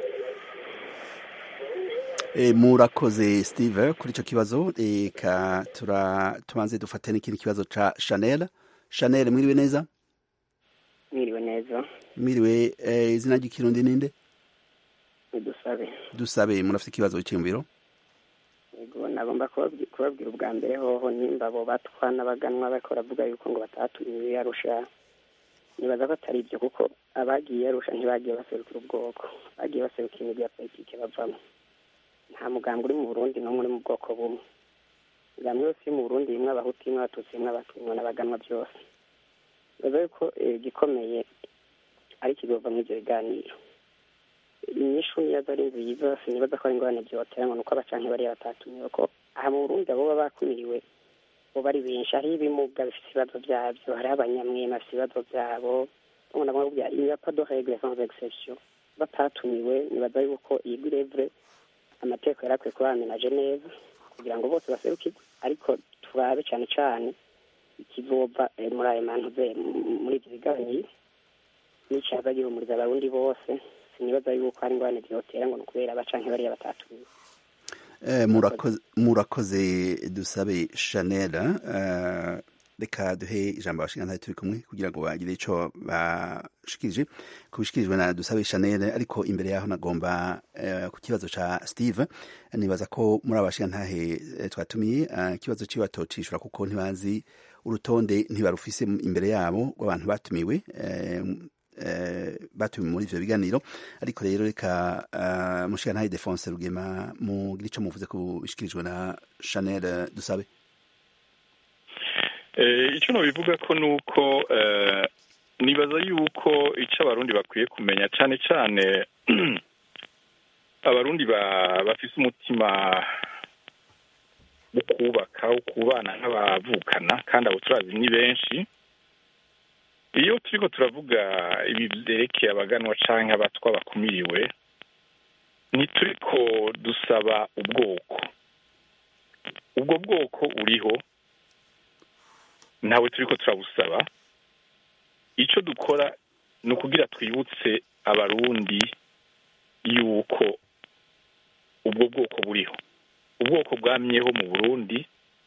E, murakoze steve kuri ico kibazo eka tura tubanze dufate n'ikindi kibazo ca chanel chanel mwiriwe neza mwiriwe neza mwiriwe eh, izina ry'ikirundi ninde nidusabe dusabe murafite ikibazo cyiyumviro yego nagomba kubabwi- kubabwira ubwa mbere hoho nimba abo batwa n'abaganwa bariko baravuga yuko ngo batatumiwe yarusha nibaza ko atari ibyo kuko abagiye yarusha ntibagiye baserukira ubwoko bagiye baserukira imigwi ya politike bavamo nta mugambwe uri mu burundi n'umwe uri mu bwoko bumwe imigambi yose iri mu burundi imwe abahutu imwe abatutsi imwe abatumwa n'abaganwa byose nibaza yuko eh, igikomeye ari ikigova muri ibyo biganiro inyishu niyo ari nziza sinibaza ko ari ingorane byotera ngo nuko abacanke bariya batatumiwe ko aha mu burundi abo baba bakumiriwe bo bari benshi hariho ibimuga bifite ibibazo byabyo hariho abanyamwema bafite ibibazo byabo umuntu agomba kubwira il n'y a pas de règle sans exception batatumiwe nibaza yuko iyi grève amategeko yari akwiye kuba yamenaje neza kugira ngo bose baserukirwe ariko turabe cyane cyane ikizova eh, muri ayo mantuze muri ibyo biganiro n'icaza gihumuriza abarundi bose sinibaza yuko hari ingorane vyotera ngo ni ukubera abacanke bariya batatumiwe Eh, murakoze murakoze dusabe chanel eh, reka duhe ijambo abashingantahe turi kumwe kugira ngo bagire ico bashikirije kubishikirijwe na dusabe chanel ariko imbere yaho nagomba eh, ku kibazo ca steve nibaza ko muri abashingantahe eh, twatumiye eh, ikibazo ciwe batocishura kuko ntibazi urutonde ntibarufise imbere yabo rw'abantu batumiwe eh, eh, batumiwe muri ivyo biganiro ariko rero reka uh, mushigantahe defonse rugema mugire ico muvuze ku bishikirijwe na chanel eh, dusabe Eh, icyo nabivuga ko ni uko eh, nibaza yuko icyo abarundi bakwiye kumenya cyane cyane abarundi ba- bafise umutima wo kubaka wo kubana nk'abavukana kandi abo turazi ni benshi iyo turiko turavuga ibi vyerekeye abaganwa canke abatwa bakumiriwe ntituriko dusaba ubwoko ubwo bwoko uriho ntawe turiko turabusaba icyo dukora ni ukugira twibutse abarundi yuko ubwo bwoko buriho ubwoko bwamyeho mu burundi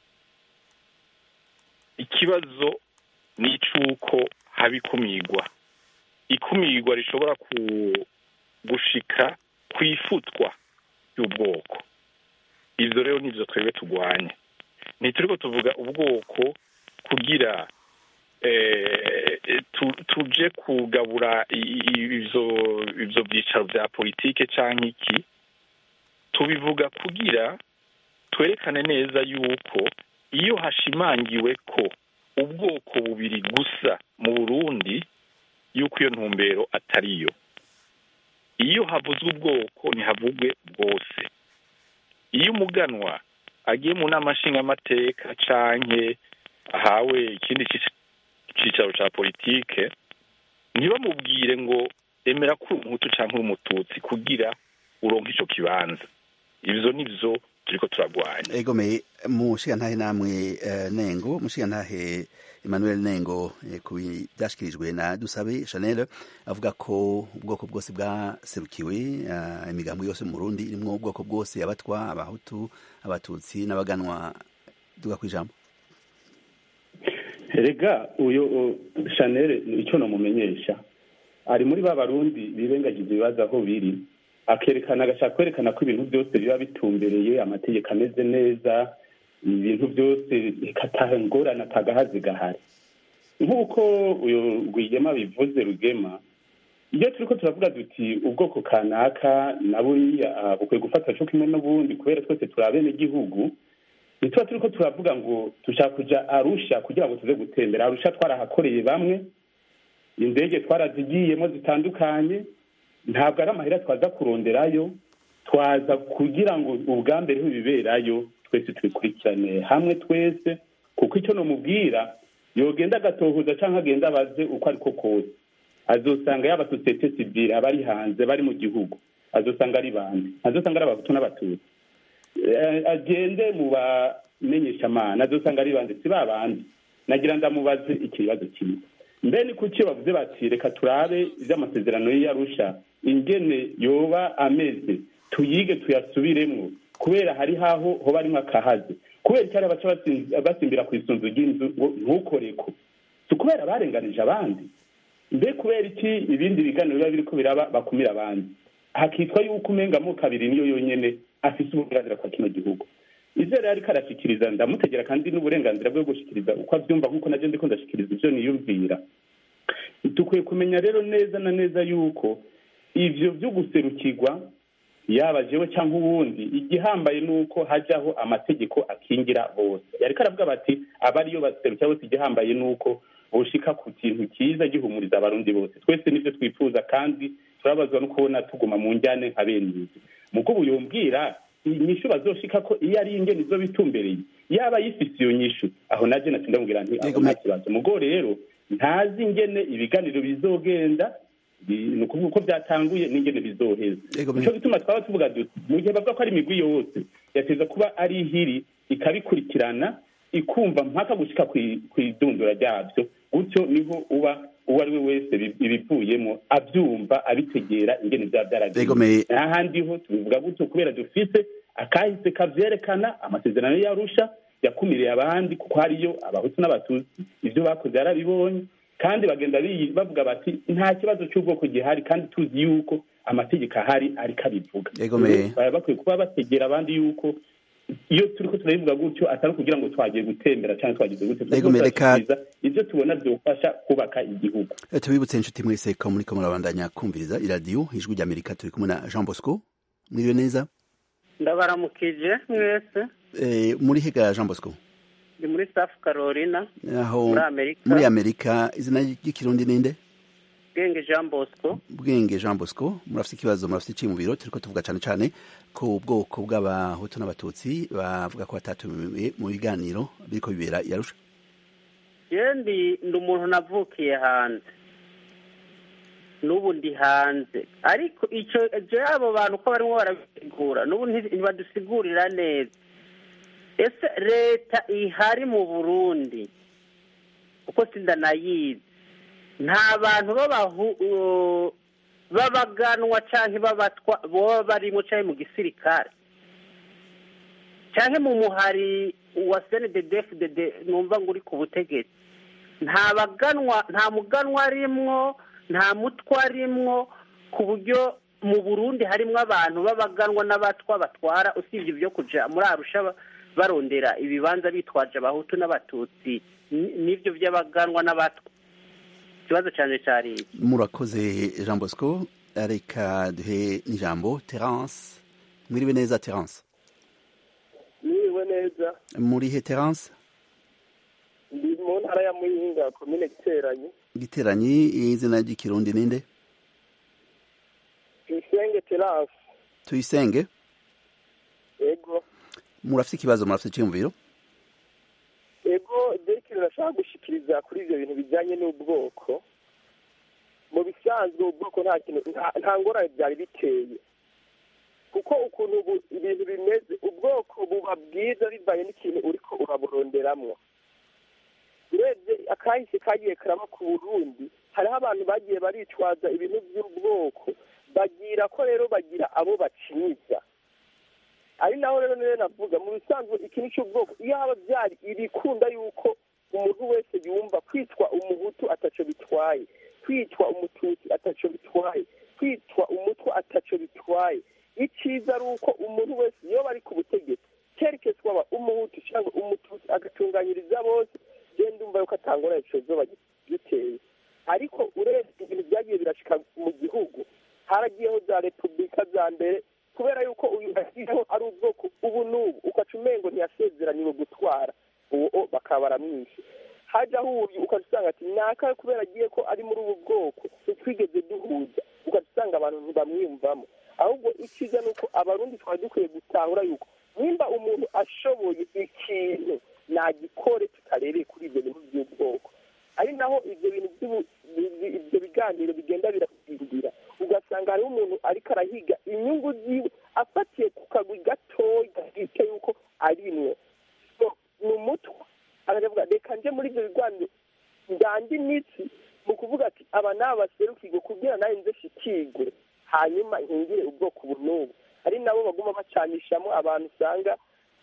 ikibazo ni icy'uko haba ikumirwa ikumirwa rishobora ku- gushika ku ifutwa y'ubwoko ibyo rero nibyo twebwe turwanya ntituriko tuvuga ubwoko kugira eh, tu- tuje kugabura i- i- ivyo ivyo vyicaro vya politike canke iki tubivuga kugira twerekane neza yuko iyo hashimangiwe ko ubwoko bubiri gusa mu burundi yuko iyo ntumbero atariyo iyo havuzwe ubwoko ntihavugwe bwose iyo umuganwa agiye mu nama nshingamateka canke ahawe ikindi cic- cicaro ca politike ntibamubwire ngo emera ko uri umuhutu canke uri umututsi kugira uronke ico kibanza ivyo nivyo turiko turagwanya egome mushigantahe namwe eh, nengo mushigantahe emmanuel nengo eh, ku byashyikirijwe na dusabe chanel avuga ko ubwoko bwose bwaserukiwe eh, imigambo yose mu burundi irimwo ubwoko bwose abatwa abahutu abatutsi n'abaganwa duga ku ijambo rega uyu u- chanel icyo namumenyesha ari muri ba barundi birengagiza ibibazo aho biri akerekana agashaka kwerekana ko ibintu byose biba bitumbereye amategeko ameze neza ibintu byose ikataha ingorane atagahazi gahari nk'uko uyu rwigema bivuze rugema iyo turiko turavuga duti ubwoko kanaka na buriya ah, bukwiye gufata co kimwe n'ubundi kubera twese turi abenegihugu ntituba turiko turavuga ngo dushaka kuja arusha kugira ngo tuze gutembera arusha twarahakoreye bamwe indege twarazigiyemo zitandukanye ntabwo ari amahera twaza kuronderayo twaza kugira ngo ubwa mbere biberayo twese tubikurikirane hamwe twese kuko icyo nomubwira yogenda agatohoza cyangwa agenda abaze uko ariko kose azosanga yaba sosiyete sivile abari hanze bari mu gihugu azosanga ari bande azosanga ari abahutu n'abatutsi Eh, agende mu bamenyeshamana azosanga ari bande si ba bandi nagira ndamubaze ikibazo kimwe mbe ni kuki bavuze bati reka turabe iby'amasezerano y'iyarusha ingene yoba ameze tuyige tuyasubiremwo kubera hari haho hoba arimwo akahaze kubera icyari baca basin- basimbira ku isunzu ry'inzu ngo ntukoreko si ukubera barenganije abandi mbe kubera iki ibindi biganiro biba biriko biraba bakumira abandi hakitwa yuko umenga mu kabiri niyo yonyene afise uburenganzira kwa kino gihugu ivyo rero ariko arashikiriza ndamutegera kandi n'uburenganzira bwo gushikiriza uko avyumva nk'uko naje ndiko ndashikiriza ivyo niyumvira dukwiye kumenya rero neza na neza yuko ivyo vyo guserukirwa yaba jewe cyangwa uwundi igihambaye ni uko hajyaho amategeko akingira bose yariko aravuga bati abariyo baserukira bose igihambaye ni uko boshika ku kintu cyiza gihumuriza abarundi bose twese nivyo twifuza kandi turabazwa no kubona tuguma mu njyane nka bene izi mugo ubu yombwira inyishu bazoshika ko iyo ari ingene izo bitumbereye yaba yifise iyo nyishu aho naje naci ndamubwira nti aho Yego, nta me- kibazo mugo rero ntazi ingene ibiganiro bizogenda bi- ni ukuvuga uko byatanguye n'ingene bizoheza Yego, me- nico gituma twaba tuvuga duti mu gihe bavuga ko ari imigwi yose yateza kuba ari ihiri ikabikurikirana ikumva mpaka gushika kwi- kw'idundura ryabyo gutyo niho uba uwo ari we wese bi- ibivuyemo abyumva abitegera ingene byaba byaragiye Yego, me- n'ahandi ho tubivuga gutyo kubera dufise akahise kavyerekana amasezerano y'arusha yakumiriye abandi kuko hariyo abahutu n'abatutsi ivyo bakoze yarabibonye kandi bagenda biyi- bavuga bati nta kibazo cy'ubwoko gihari kandi tuzi yuko amategeko ahari ariko abivuga Yego, me- baba bakwiye kuba bategera abandi yuko iyo turiko turabivuga gutyo atari ukugira ngo twagiye gutembera cyangwa twagize gutyo Yego, me- reka- turashikiriza ivyo tubona vyofasha kubaka igihugu Eh, tubibutse inshuti mwese ko muriko murabandanya kumviriza iradiyo ijwi ry'amerika turi kumwe na jean bosco mwiriwe neza ndabaramukije mwese Eh, muri higa jean bosco ndi muri south carolina aho muri amerika muri amerika izina ry'ikirundi ninde bwenge jean bosco bwenge jean bosco murafite ikibazo murafite iciye mu biro turiko tuvuga cane cane ku bwoko bw'abahutu n'abatutsi bavuga ko batatumiwe mu biganiro biriko bibera i arusha yendi ndi umuntu navukiye hanze n'ubu ndi hanze ariko icyo ibyo abo bantu uko barimo barabisigura n'ubu nti- ntibadusigurira neza ese leta ihari mu burundi kuko sindanayizi nta bantu b'abahu- uh, b'abaganwa cyangwa b'abatwa baba barimo cyangwa mu gisirikare cyangwa mu muhari wa snddfdd numva ngo uri ku butegetsi nta baganwa nta muganwa arimwo nta mutwa arimwo ku buryo mu burundi harimwo abantu b'abaganwa n'abatwa batwara usibye ibyo kuja muri arusha ba- barondera ibibanza bitwaje abahutu n'abatutsi ni- n'ibyo by'abaganwa n'abatwa ikibazo cyane cyari iki murakoze jean bosco reka duhe n'ijambo terence mwiriwe neza terence mwiriwe neza muri he terence ndi mu ntara ya muyinga komine giteranyi giteranyi izina ry'ikirundi ninde tuyisenge terance tuyisenge ego murafite ikibazo murafite icyumviro ego dore ikintu nashaka gushikiriza kuri ibyo bintu bijyanye n'ubwoko mu bisanzwe ubwoko nta kintu nta ngorane byari biteye kuko ukuntu ubu ibintu bimeze ubwoko buba bwiza bivanye n'ikintu uriko uraburonderamwo urebye akahise kagiye karaba ku burundi hariho abantu bagiye baricwaza ibintu by'ubwoko bagira ko rero bagira abo bacinyiza ari naho rero niyo navuga mu bisanzwe ikintu cy'ubwoko iyo haba byari ibikunda yuko umuntu wese yumva kwitwa umuhutu ataco bitwaye kwitwa umututsi ataco bitwaye kwitwa umutwa ataco bitwaye icyiza ari uko umuntu wese iyo bari ku butegetsi kerekeza waba umuhutu cyangwa umututsi agatunganyiriza bose genda umva yuko atangora icozoba giteye ariko urebye ibintu byagiye birashika mu gihugu haragiyeho za repubulika za mbere kubera yuko uyu ashyizeho ari ubwoko ubu n'ubu ugaca umengo ntiyasezeraniwe gutwara uwo bakaba baramwishe hajyaho uyu ugaca usanga ati naka kubera agiye ko ari muri ubu bwoko ntitwigeze duhuza ugaca usanga abantu ntibamwiyumvamo ahubwo icyiza ni uko abarundi twari dukwiye gutahura yuko nimba umuntu ashoboye ikintu nagikore tutarereye kuri ibyo bintu by'ubwoko ari naho ibyo bintu ibyo biganiro bigenda birahindura ugasanga hariho umuntu ariko arahiga inyungu ziwe afatiye ku kagwi gatoya gahita yuko arimwo ni umutwa aravuga reka nje muri ibyo biganiro ndande imitsi mu kuvuga ati aba ni abaserukirwe kugira nawe nze shikigwe hanyuma nkingire ubwoko ubu n'ubu ari nabo baguma bacanishamo abantu usanga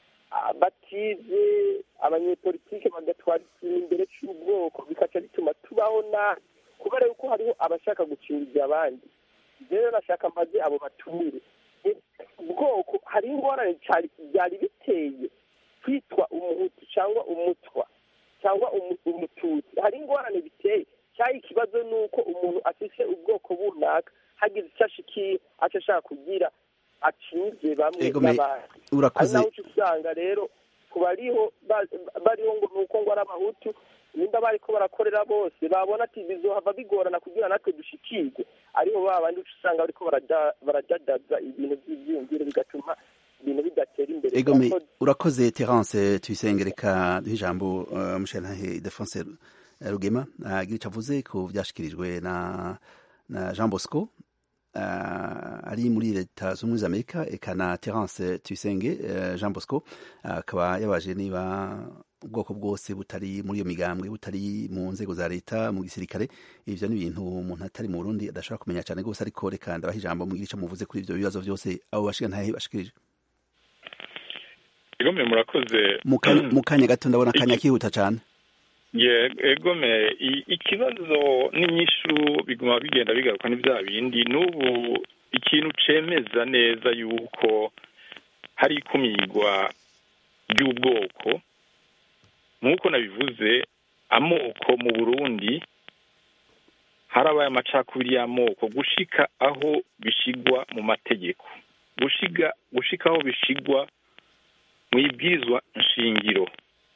batize abanyepolitike bagatwara ikintu imbere cy'ubwoko bikaca bituma tubaho nabi kubera yuko hariho abashaka gucungiza abandi rero nashaka maze abo batumire ubwoko hari ingorane byari biteye kwitwa umuhutu cyangwa umutwa cyangwa umututsi hari ingorane biteye cyari ikibazo ni uko umuntu afite ubwoko bunaka hagize icyo ashikiye aca ashaka kugira acinze bamwe n'abandi urakoze ari naho uca usanga rero ku bariho bariho ngo ni uko ngo ari abahutu nimba bariko barakorera bose babona ati bizohava bigorana kugira natwe dushikirwe ariho ba bandi uca usanga bariko barajadaza ibintu by'ivyiyumviro bigatuma ibintu bidatera imbere egome urakoze terence tuyisenge reka duhe ijambo uh, musherantahe defonse rugema agira ico avuze ku vyashikirijwe na na jean bosco uh, ari muri leta z'ubumwe za amerika eka na terence tuyisenge uh, jean bosco akaba uh, yabaje niba ubwoko bwose butari muri iyo migambwe butari mu nzego za leta mu gisirikare ivyo ni ibintu umuntu atari mu burundi adashobora kumenya cyane rwose ariko reka ndabaha ijambo mugira ico muvuze kuri ivyo bibazo vyose abo bashigantahe bashikirije egome murakoze mu kanya gato ndabona akanya kihuta cyane egome ikibazo n'inyishu biguma bigenda bigaruka ni bya bindi n'ubu ikintu cemeza neza yuko hari ikumirwa ry'ubwoko nk'uko nabivuze amoko mu burundi harabaye amacakubiri y'amoko gushika aho bishigwa mu mategeko gushiga gushika aho bishigwa mu ibwirizwa nshingiro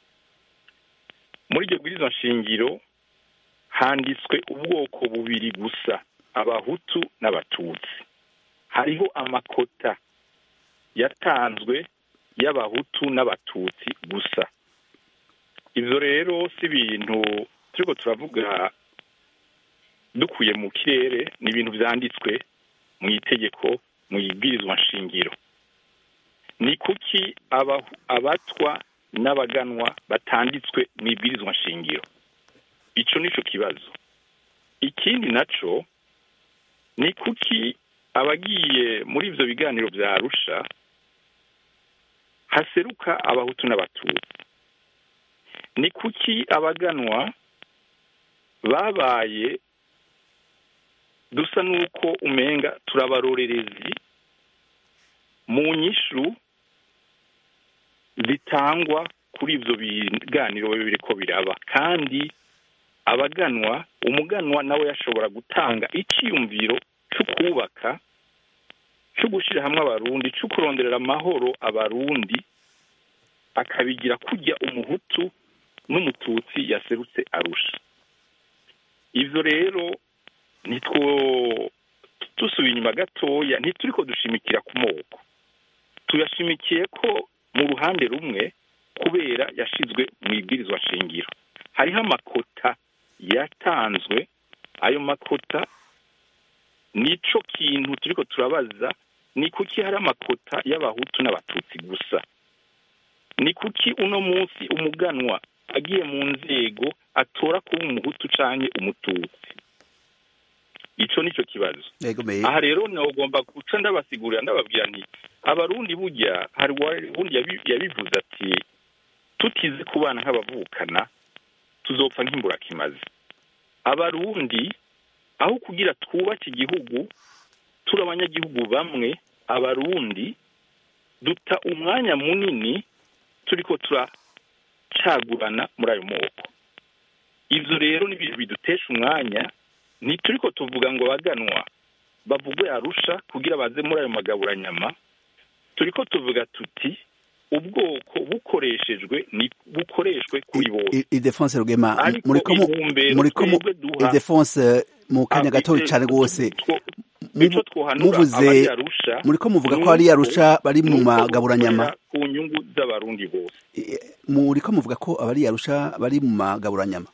muri iryo bwirizwa nshingiro handitswe ubwoko bubiri gusa abahutu n'abatutsi hariho amakota yatanzwe y'abahutu n'abatutsi gusa ibyo rero si ibintu turiko turavuga dukuye mu kirere ni ibintu byanditswe mu itegeko mu ibwirizwa nshingiro ni kuki abatwa n'abaganwa batanditswe mu ibwirizwa nshingiro icyo ni cyo kibazo ikindi nacyo ni kuki abagiye muri ibyo biganiro bya arusha haseruka abahutu n'abatutsi ni kuki abaganwa babaye dusa n'uko umenga turabarorerezi mu nyishu zitangwa kuri ibyo biganiro bibiri ko biraba kandi abaganwa umuganwa nawe yashobora gutanga icyiyumviro cyo kubaka cyo gushyira hamwe abarundi cyo kuronderera amahoro abarundi akabigira kujya umuhutu n'umututsi yaserutse arusha ibyo rero nitwo dusubiye inyuma gatoya ntituri ko dushimikira ku moko tuyashimikiye ko mu ruhande rumwe kubera yashyizwe mu ibwirizwa shingiro hariho amakota yatanzwe ayo makota nico kintu turi ko turabaza ni kuki hari amakota y'abahutu n'abatutsi gusa ni kuki uno munsi umuganwa agiye mu nzego atora kuba umuhutu canke umututsi ico nico kibazo aha rero nagomba guca ndabasigurira ndababwira nti abarundi burya hari uwundi yabivuze ati tutize kubana nk'abavukana tuzopfa nk'imburakimazi abarundi aho kugira twubake igihugu turi abanyagihugu bamwe abarundi duta umwanya munini turi ko turacagurana muri ayo moko ibyo rero ni ibintu bidutesha umwanya ntituri ko tuvuga ngo baganwa bavugwe arusha kugira baze muri ayo magaburanyama turi ko tuvuga tuti ubwoko bukoreshejwe ni bukoreshwe kuri bose idefonse rugema muriko muriko idefonse mu kanya gato cyane rwose muvuze muriko muvuga ko ari arusha bari mu magaburanyama ku nyungu z'abarundi bose muriko muvuga ko abari arusha bari mu magaburanyama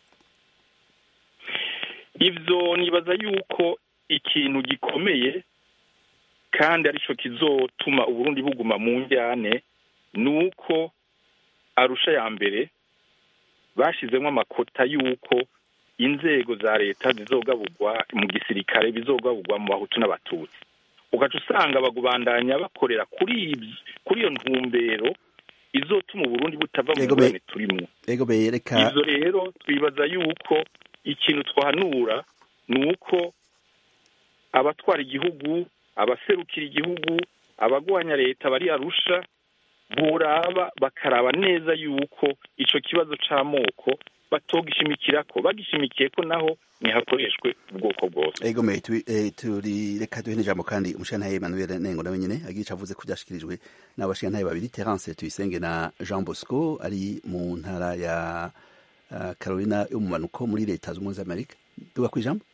ibyo nibaza yuko ikintu gikomeye kandi aricyo kizotuma uburundi buguma mu njyane ni uko arusha ya mbere bashyizemo amakota y'uko inzego za leta zizogaburwa mu gisirikare bizogaburwa mu bahutu n'abatutsi ugaca usanga bagubandanya bakorera kuri kuri iyo ntumbero izotuma uburundi butava mu ngorane turimo ibyo rero twibaza yuko ikintu twahanura ni uko abatwara igihugu abaserukira igihugu abagwanya leta bari arusha buraba bakaraba neza yuko icyo kibazo cy'amoko batogishimikira ko bagishimikiye ko naho ntihakoreshwe ubwoko bwose ego me turi reka duhe n'ijambo kandi umushantaye Emmanuel Nengo nawe nyene agica avuze ko byashikirijwe n'abashantaye babiri Terence Tuyisenge na Jean Bosco ari mu ntara ya Carolina yo mu manuko muri leta z'umwe z'Amerika duga ku ijambo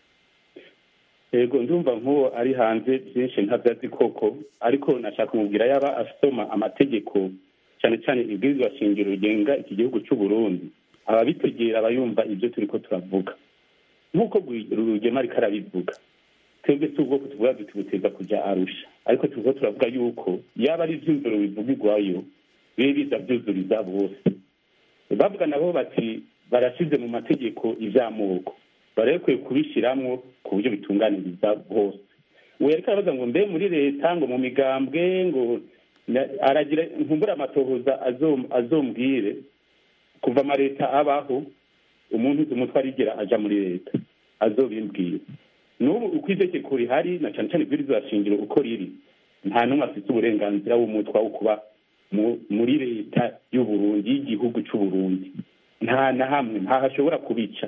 ego ndumva nk'uwo ari hanze byinshi ntabyazi koko ariko nashaka kumubwira yaba asoma amategeko cyane cyane ibwirizwa shingiro rigenga iki gihugu cy'u Burundi ababitegera abayumva ibyo turi ko turavuga nk'uko rugema ariko arabivuga twebwe si ubwoko tuvuga duti buteza kujya arusha ariko turiko turavuga yuko yaba ari ivyumviro bivugirwayo bibe biza vyuzuriza bose bavuga nabo bati barashize mu mategeko ivy'amoko barekwiye kubishiramwo ku buryo bitunganiriza bose we ariko arabaza ngo mbe muri leta ngo mu migambwe ngo aragira nkumbura amatohoza azombwire kuva amaleta abaho umuntu uzi umutwe arigira aja muri leta azobimbwira n'ubu uko itegeko rihari na cyane cyane ibwirizwa shingiro uko riri nta n'umwe afite uburenganzira w'umutwa wo kuba muri leta y'uburundi y'igihugu c'uburundi nta na hamwe ntahashobora kubica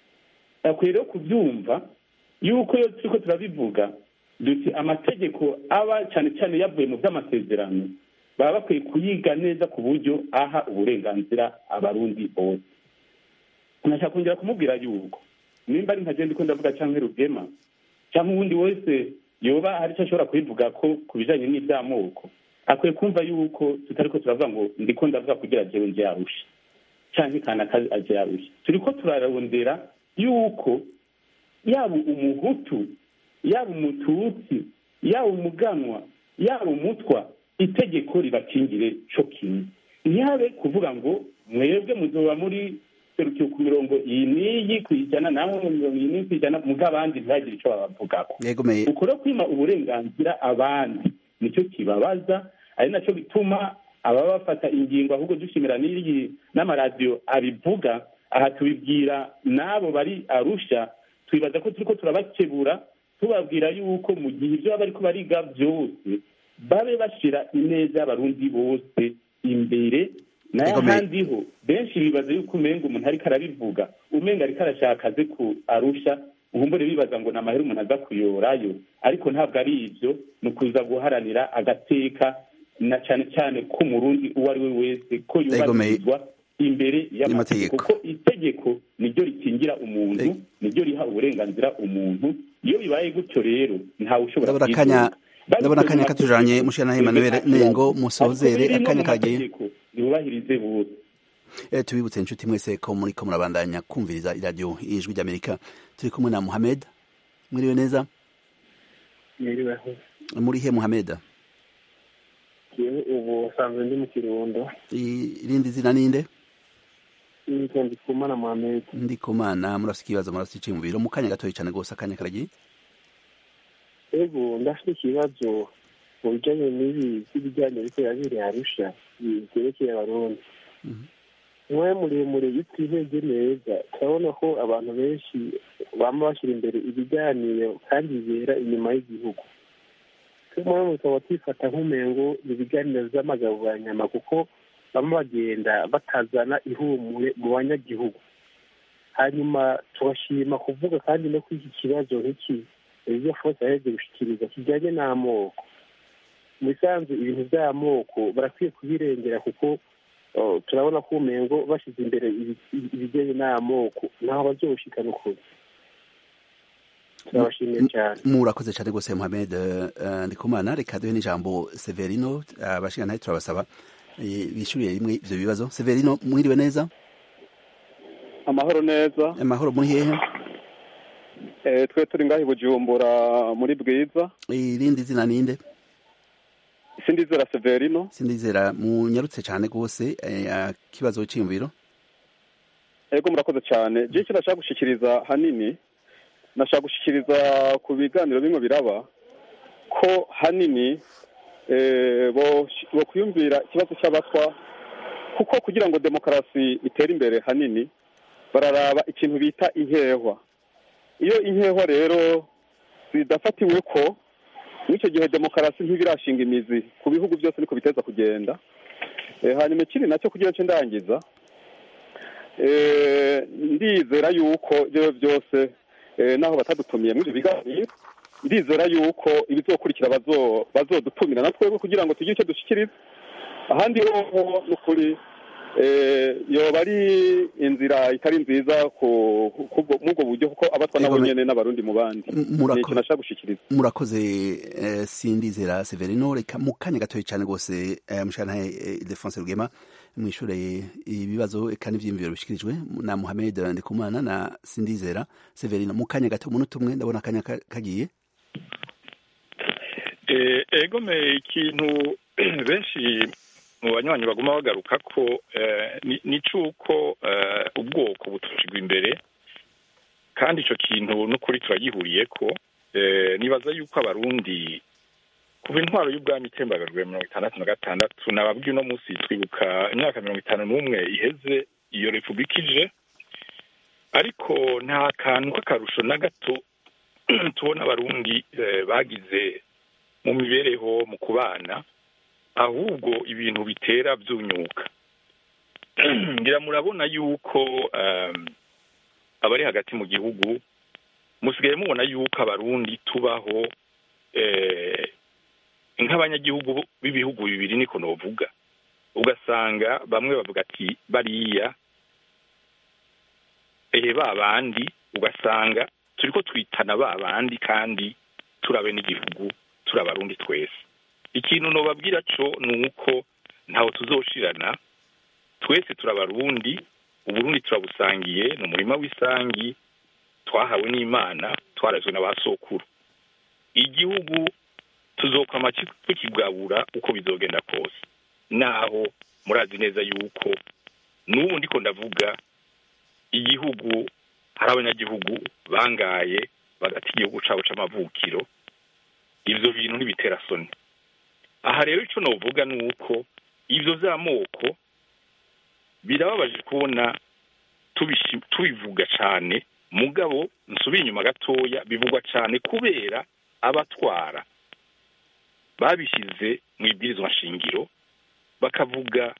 akwiye rero kubyumva yuko iyo turiko turabivuga duti amategeko aba cyane cyane yavuye mu by'amasezerano baba bakwiye kuyiga neza ku buryo aha uburenganzira abarundi bose nashaka kongera kumubwira yuko nimba ari nkagenda uko ndavuga cyangwa rugema cyangwa uwundi wese yoba hari icyo ashobora kubivuga ko ku bijanye n'iby'amoko akwiye kumva yuko tutari ko turavuga ngo ndiko ndavuga kugira jewe nje yarusha canke kanaka aje yarusha turiko turarondera yuko yaba umuhutu yaba umututsi yaba umuganwa yaba umutwa itegeko ribakingire co kimwe ntihabe kuvuga ngo mwebwe muzoba muri serukiye ku mirongo iyi n'iyi ku ijana namwe mirongo iyi n'iyi ku ijana muga abandi ntihagire ico babavugako uko rero kwima uburenganzira abandi nicyo kibabaza ari naco bituma ababa bafata ingingo ahubwo dushimira n'iyi n'amaradiyo abivuga aha tubibwira n'abo bari arusha twibaza ko turiko turabakebura tubabwira yuko mu gihe ibyo baba bariko bariga byose babe bashira ineza y'abarundi bose imbere nayo ahandi ho benshi bibaza yuko umenga umuntu ariko arabivuga umenga ariko arashaka aze ku arusha nkumbure bibaza ngo ni amahera umuntu aza kuyorayo ariko ntabwo ari ibyo ni ukuza guharanira agateka na cyane cyane k'umurundi uwo ari we wese ko yubahirizwa imbere y'amategeko kuko itegeko niryo rikingira umuntu niryo riha uburenganzira umuntu iyo bibaye gutyo rero ntawe ushobora ndabona akanya katujanye mushana Emmanuel Nengo musozere akanya kagiye ntibubahirize bose Eh, tubibutse inshuti mwese ko muri ko murabandanya kumviriza iradiyo ijwi ry'Amerika turi kumwe na Muhammad mwiriwe neza mwiriweho muri he Muhammad yewe ubu usanzwe ndi mu kirundo irindi zina ninde nitwa ndikumana Muhammad ndikumana murafite ikibazo murafite iciyumviro mu kanya gatoya cyane rwose akanya karagiye ego ndafite ikibazo mu bijyanye n'ibi by'ibijyanye ariko yabiriye arusha byerekeye abarundi umwanya muremure iyo twihebye neza turabona ko abantu benshi bama bashyira imbere ibiganiro kandi bibera inyuma y'igihugu tumwe tukaba twifata nk'umengo ibiganiro by'amagaburanyama kuko bamwe bagenda batazana ihumure mu banyagihugu hanyuma tugashima kuvuga kandi no kuri iki kibazo nk'iki ibyo fose yaheje gushikiriza kijyanye n'amoko mu bisanzwe ibintu by'amoko barakwiye kubirengera kuko turabona ko umengo bashyize imbere ibijyanye n'amoko ntaho bazoshikana ukuri turabashimiye cyane murakoze cyane rwose Mohamed Ndikumana reka duhe n'ijambo Severino abashingantahe turabasaba bishyuriye rimwe ivyo bibazo Severino mwiriwe neza amahoro neza amahoro muri hehe eh twe turi ngahi bujumbura muri bwiza irindi zina ninde sindizera Severino sindizera munyarutse cyane rwose kibazo cy'imviro ego murakoze cyane je icyo nashaka gushikiriza hanini nashaka gushikiriza ku biganiro bimwe biraba ko hanini bo kwiyumvira ikibazo cy'abatwa kuko kugira ngo demokarasi itere imbere hanini bararaba ikintu bita inkehwa iyo inkehwa rero zidafatiwe ko muri icyo gihe demokarasi ntibirashinga imizi ku bihugu byose niko biteza kugenda hanyuma ikindi nacyo kugira ngo ndangiza ndizera yuko ibyo byose naho batadutumiye muri ibyo biganiro ndizera yuko ibizokurikira bazodutumira na twebwe kugira ngo tugire icyo dushyikiriza ahandi hoho ni ukuri yoba ari inzira itari nziza muri ubwo buryo kuko abatwa nabo nyene n'abarundi mu bandi ni ikintu nashaka gushikiriza murakoze sindizera severino reka mu kanya gatoya cyane rwose mushantahe defonse rugema mwishure ibibazo eka n'ivyiyumviro bishikirijwe na muhamed ndikumana na sindizera severino mu kanya gato umunota umwe ndabona akanya kagiye egome ikintu benshi mu banywanyi baguma bagaruka ko ni cy'uko ubwoko butushigwa imbere kandi icyo kintu n'ukuri turagihuriye ko nibaza yuko abarundi kuva intwaro y'ubwami itembagajwe mirongo itandatu na gatandatu nababwiye uno munsi twibuka imyaka mirongo itanu n'umwe iheze iyo repubulika ije ariko nta kantu k'akarusho na gato tubona abarundi bagize mu mibereho mu kubana ahubwo ibintu bitera byunyuka ngira murabona yuko abari hagati mu gihugu musigaye mubona yuko abarundi tubaho nk'abanyagihugu b'ibihugu bibiri niko novuga ugasanga bamwe bavuga ati bariya ehe ba bandi ugasanga turi ko twitana ba bandi kandi turabe n'igihugu turabarundi twese ikintu nobabwira cyo ni uko ntawe tuzoshirana twese turabarundi uburundi turabusangiye ni umurima w'isangi twahawe n'imana twarazwe na ba sokuru igihugu tuzokwama tukigabura uko bizogenda kose naho murazi neza yuko n'ubu ndiko ndavuga igihugu hari abanyagihugu bangaye bagata igihugu cabo c'amavukiro ivyo bintu ntibitera soni aha rero icyo navuga ni uko ibyo by'amoko birababaje kubona tubivuga cyane mugabo nsubiye inyuma gatoya bivugwa cyane kubera abatwara babishyize mu ibwirizwa nshingiro bakavuga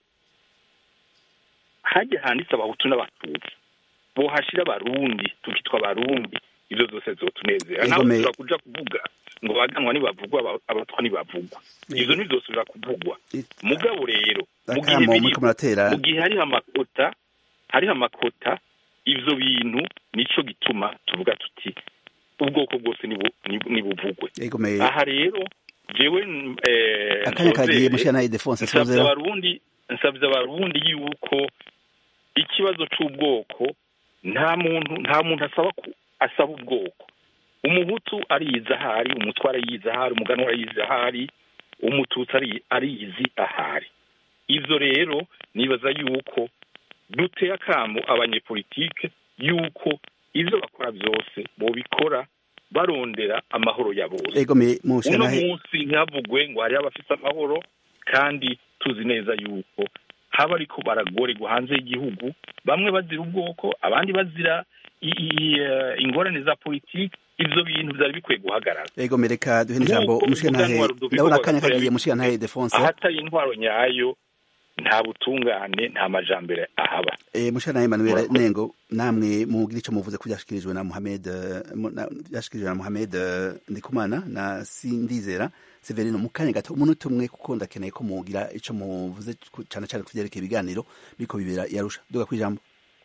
hajya handitse abahutu n'abatutsi bohashyira abarundi tukitwa abarundi ibyo zose zotunezera Ego nawe me- ushobora kuja kuvuga ngo baganwa ntibavugwa aba- abatwa ntibavugwa ivyo ntivyosubira kuvugwa mugabo rero mu gihe akamo biri muriko muratera mu gihe hariho amakota hariho amakota ivyo bintu nico gituma tuvuga tuti ubwoko bwose nibu- nibu- nibuvugwe Ego me- aha rero jewe eh, akanya kagiye nsozere, mushana Ildefonse nsabye sozera abarundi nsabye abarundi yuko ikibazo c'ubwoko nta muntu nta muntu asaba ku- asaba ubwoko umuhutu ariyizi ahari umutwara yiyizi ahari umuganwa ariyizi ahari umututsi ari- ariyizi ahari ivyo rero nibaza yuko duteye akamo abanyepolitike yuko ivyo bakora vyose bobikora barondera amahoro ya bose Ego me uno mushana munsi ntihavugwe ngo hariho abafite amahoro kandi tuzi neza yuko haba ariko baragorerwa hanze y'igihugu bamwe bazira ubwoko abandi bazira i- i- eh, ingorane za politiki ivyo bintu vyari bikwiye guhagarara Ego me reka duhe ijambo Nk'uko mushana umuganwa Rudoviko ndabona akanya Rwagasore kagiye yabivuze, mushana Ildefonse ahatari intwaro nyayo nta butungane nta majambere ahaba Eh, mushana Emmanuel Murakoze. Nengo namwe mugira ico muvuze ko byashikirijwe na Mohamed eh, mu- na- byashikirijwe na Mohamed eh, Ndikumana na Sindizera Severino mu kanya gato umunota umwe kuko ndakeneye ko mugira ico muvuze ku- cane cane kuvyerekeye ibiganiro biko bibera yarusha duga kwijambo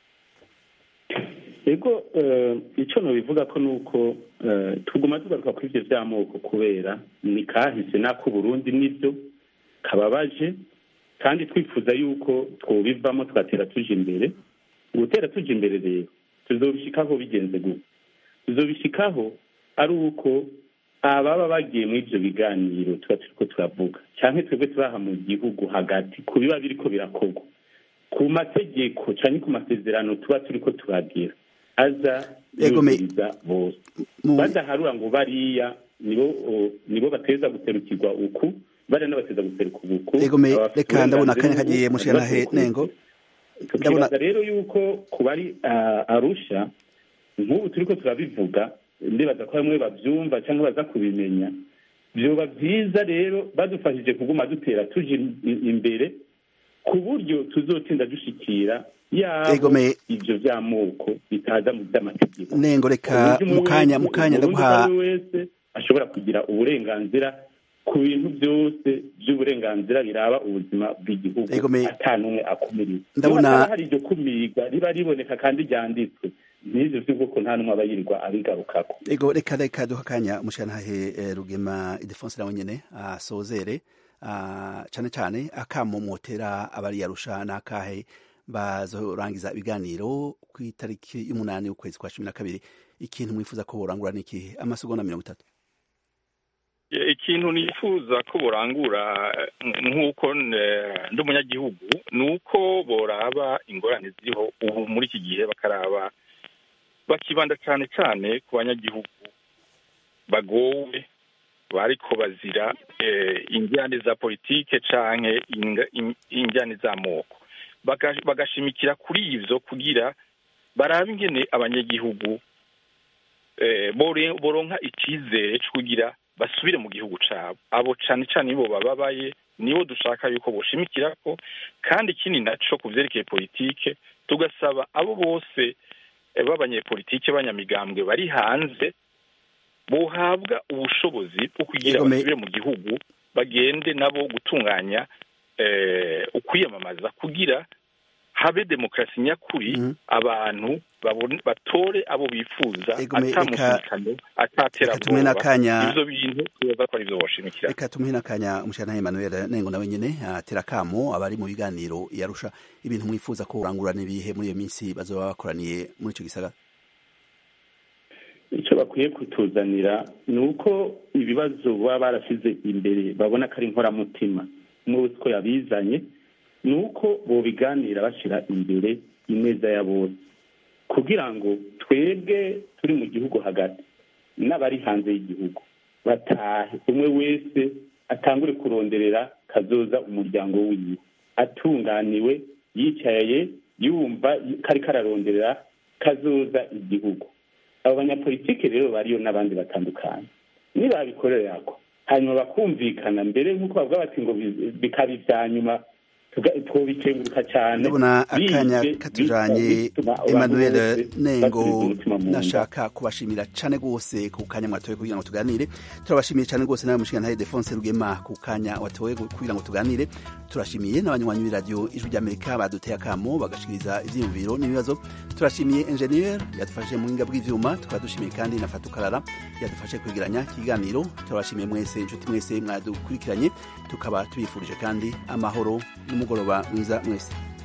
ego eh, ico nobivuga ko nuko eh, tuguma tugaruka kuri ivyo vy'amoko kubera ni kahise nako Burundi nivyo kababaje kandi twifuza yuko twobivamo tugatera tuja imbere gutera tuja imbere rero tuzobishikaho bigenze gute tuzobishikaho ari uko ababa bagiye muri ivyo biganiro tuba turiko turavuga canke twebwe turaha mu gihugu hagati ku biba biriko birakorwa ku mategeko canke ku masezerano tuba turiko turagira aza Ego me- yuzuriza bose badaharura ngo bariya nibo o, nibo bateza guserukirwa uku bariya n'abateza guseruka uku Ego me abafite reka ndabona uburenganzira akanya kagiye ubu, mushana abaseruka Nengo uku. tukibaza rero yuko ku bari ah, arusha nk'ubu turiko turabivuga ndibaza ko bamwe bavyumva cyangwa baza kubimenya vyoba vyiza rero badufashije kuguma dutera tuja im- imbere ku buryo tuzotinda dushikira yabo Ego me- ivyo vy'amoko bitaza mu vy'amategeko Nengo reka Uburyo umwe mukanya wese, mukanya Umurundi ndaguha uwo ari we wese ashobora kugira uburenganzira ku bintu byose by'uburenganzira biraba ubuzima bw'igihugu Ego me- ata n'umwe akumiriwe Ndabona- Niba hataba hari iryo kumirwa riba riboneka kandi ryanditswe n'ivyo vy'ubwoko nta n'umwe aba yirirwa abigarukako Ego reka reka duha akanya mushanahe eh, Rugema Ildefonse nawe nyene asozere ah, cane cane akamo motera abari yarusha nakahe bazorangiza ibiganiro ku itariki y'umunani w'ukwezi kwa cumi na kabiri ikintu mwifuza ko borangura ni ikihe amasegonda mirongo itatu E, ikintu nifuza ko borangura eh, nk'uko eh, ndi umunyagihugu ni uko boraba ingorane ziriho ubu muri iki gihe bakaraba bakibanda cyane cyane ku banyagihugu bagowe bariko bazira eh, injyane za politike canke inga- in- injyane z'amoko Baga- bagashimikira kuri ivyo kugira barabe ingene abanyagihugu eh, bore- boronka icizere co kugira basubire mu gihugu cabo abo cane cane nibo bababaye nibo dushaka yuko boshimikirako kandi ikindi naco ku vyerekeye politike tugasaba abo bose eh, b'abanyepolitike b'abanyamigambwe bari hanze bohabwa ubushobozi bwo kugira Yego, me- basubire mu gihugu bagende nabo gutunganya eh, ukwiyamamaza kugira habe demokarasi nyakuri abantu babone- batore abo bifuza Ego, me- atamusikano reka tumuhe n'akanya- ataterabwoba ivyo bintu tubaza ko ari vyo boshimikira reka tumuhe n'akanya umushanahe Emmanuel Nengo nawe nyene atera akamo abari mu biganiro yarusha ibintu mwifuza ko borangura n'ibihe muri iyo minsi bazoba bakoraniye muri ico gisagara icyo bakwiye kutuzanira ni uko ibibazo baba barashyize imbere babona ko ari inkoramutima umwe wese uko yabizanye ni uko bobiganira bashyira imbere ineza ya bose kugira ngo twebwe turi mu gihugu hagati n'abari hanze y'igihugu batahe umwe wese atangure kuronderera kazoza umuryango wiwe atunganiwe yicaye yumva kari kararonderera kazoza igihugu abo banyapolitike rero bariyo n'abandi batandukanye nibabikorera ako hanyuma bakumvikana mbere nk'uko bavuga bati ngo bi- bikaba ibya nyuma twobikenguruka cyane ndabona akanya bize- katujanye bituma abantu emmanuel bose nengo basubiza umutima mu nda. nashaka kubashimira cane rwose ku kanya mwatoye kugira ngo tuganire turabashimiye cane rwose nawe mushigantahe defonse rugema ku kanya watoye kugira ngo tuganire turashimiye n'abanywanyi b'iradiyo ijwi ry'amerika baduteye akamo bagashikiriza ivyiyumviro n'ibibazo turashimiye ingenieur yadufashije mu buhinga bw'ivyuma tukaba dushimiye kandi na fatukarara yadufashe kwegeranya ikiganiro turabashimiye mwese inshuti mwese mwadukurikiranye tukaba tubifurije kandi amahoro n'umugoroba mwiza mwese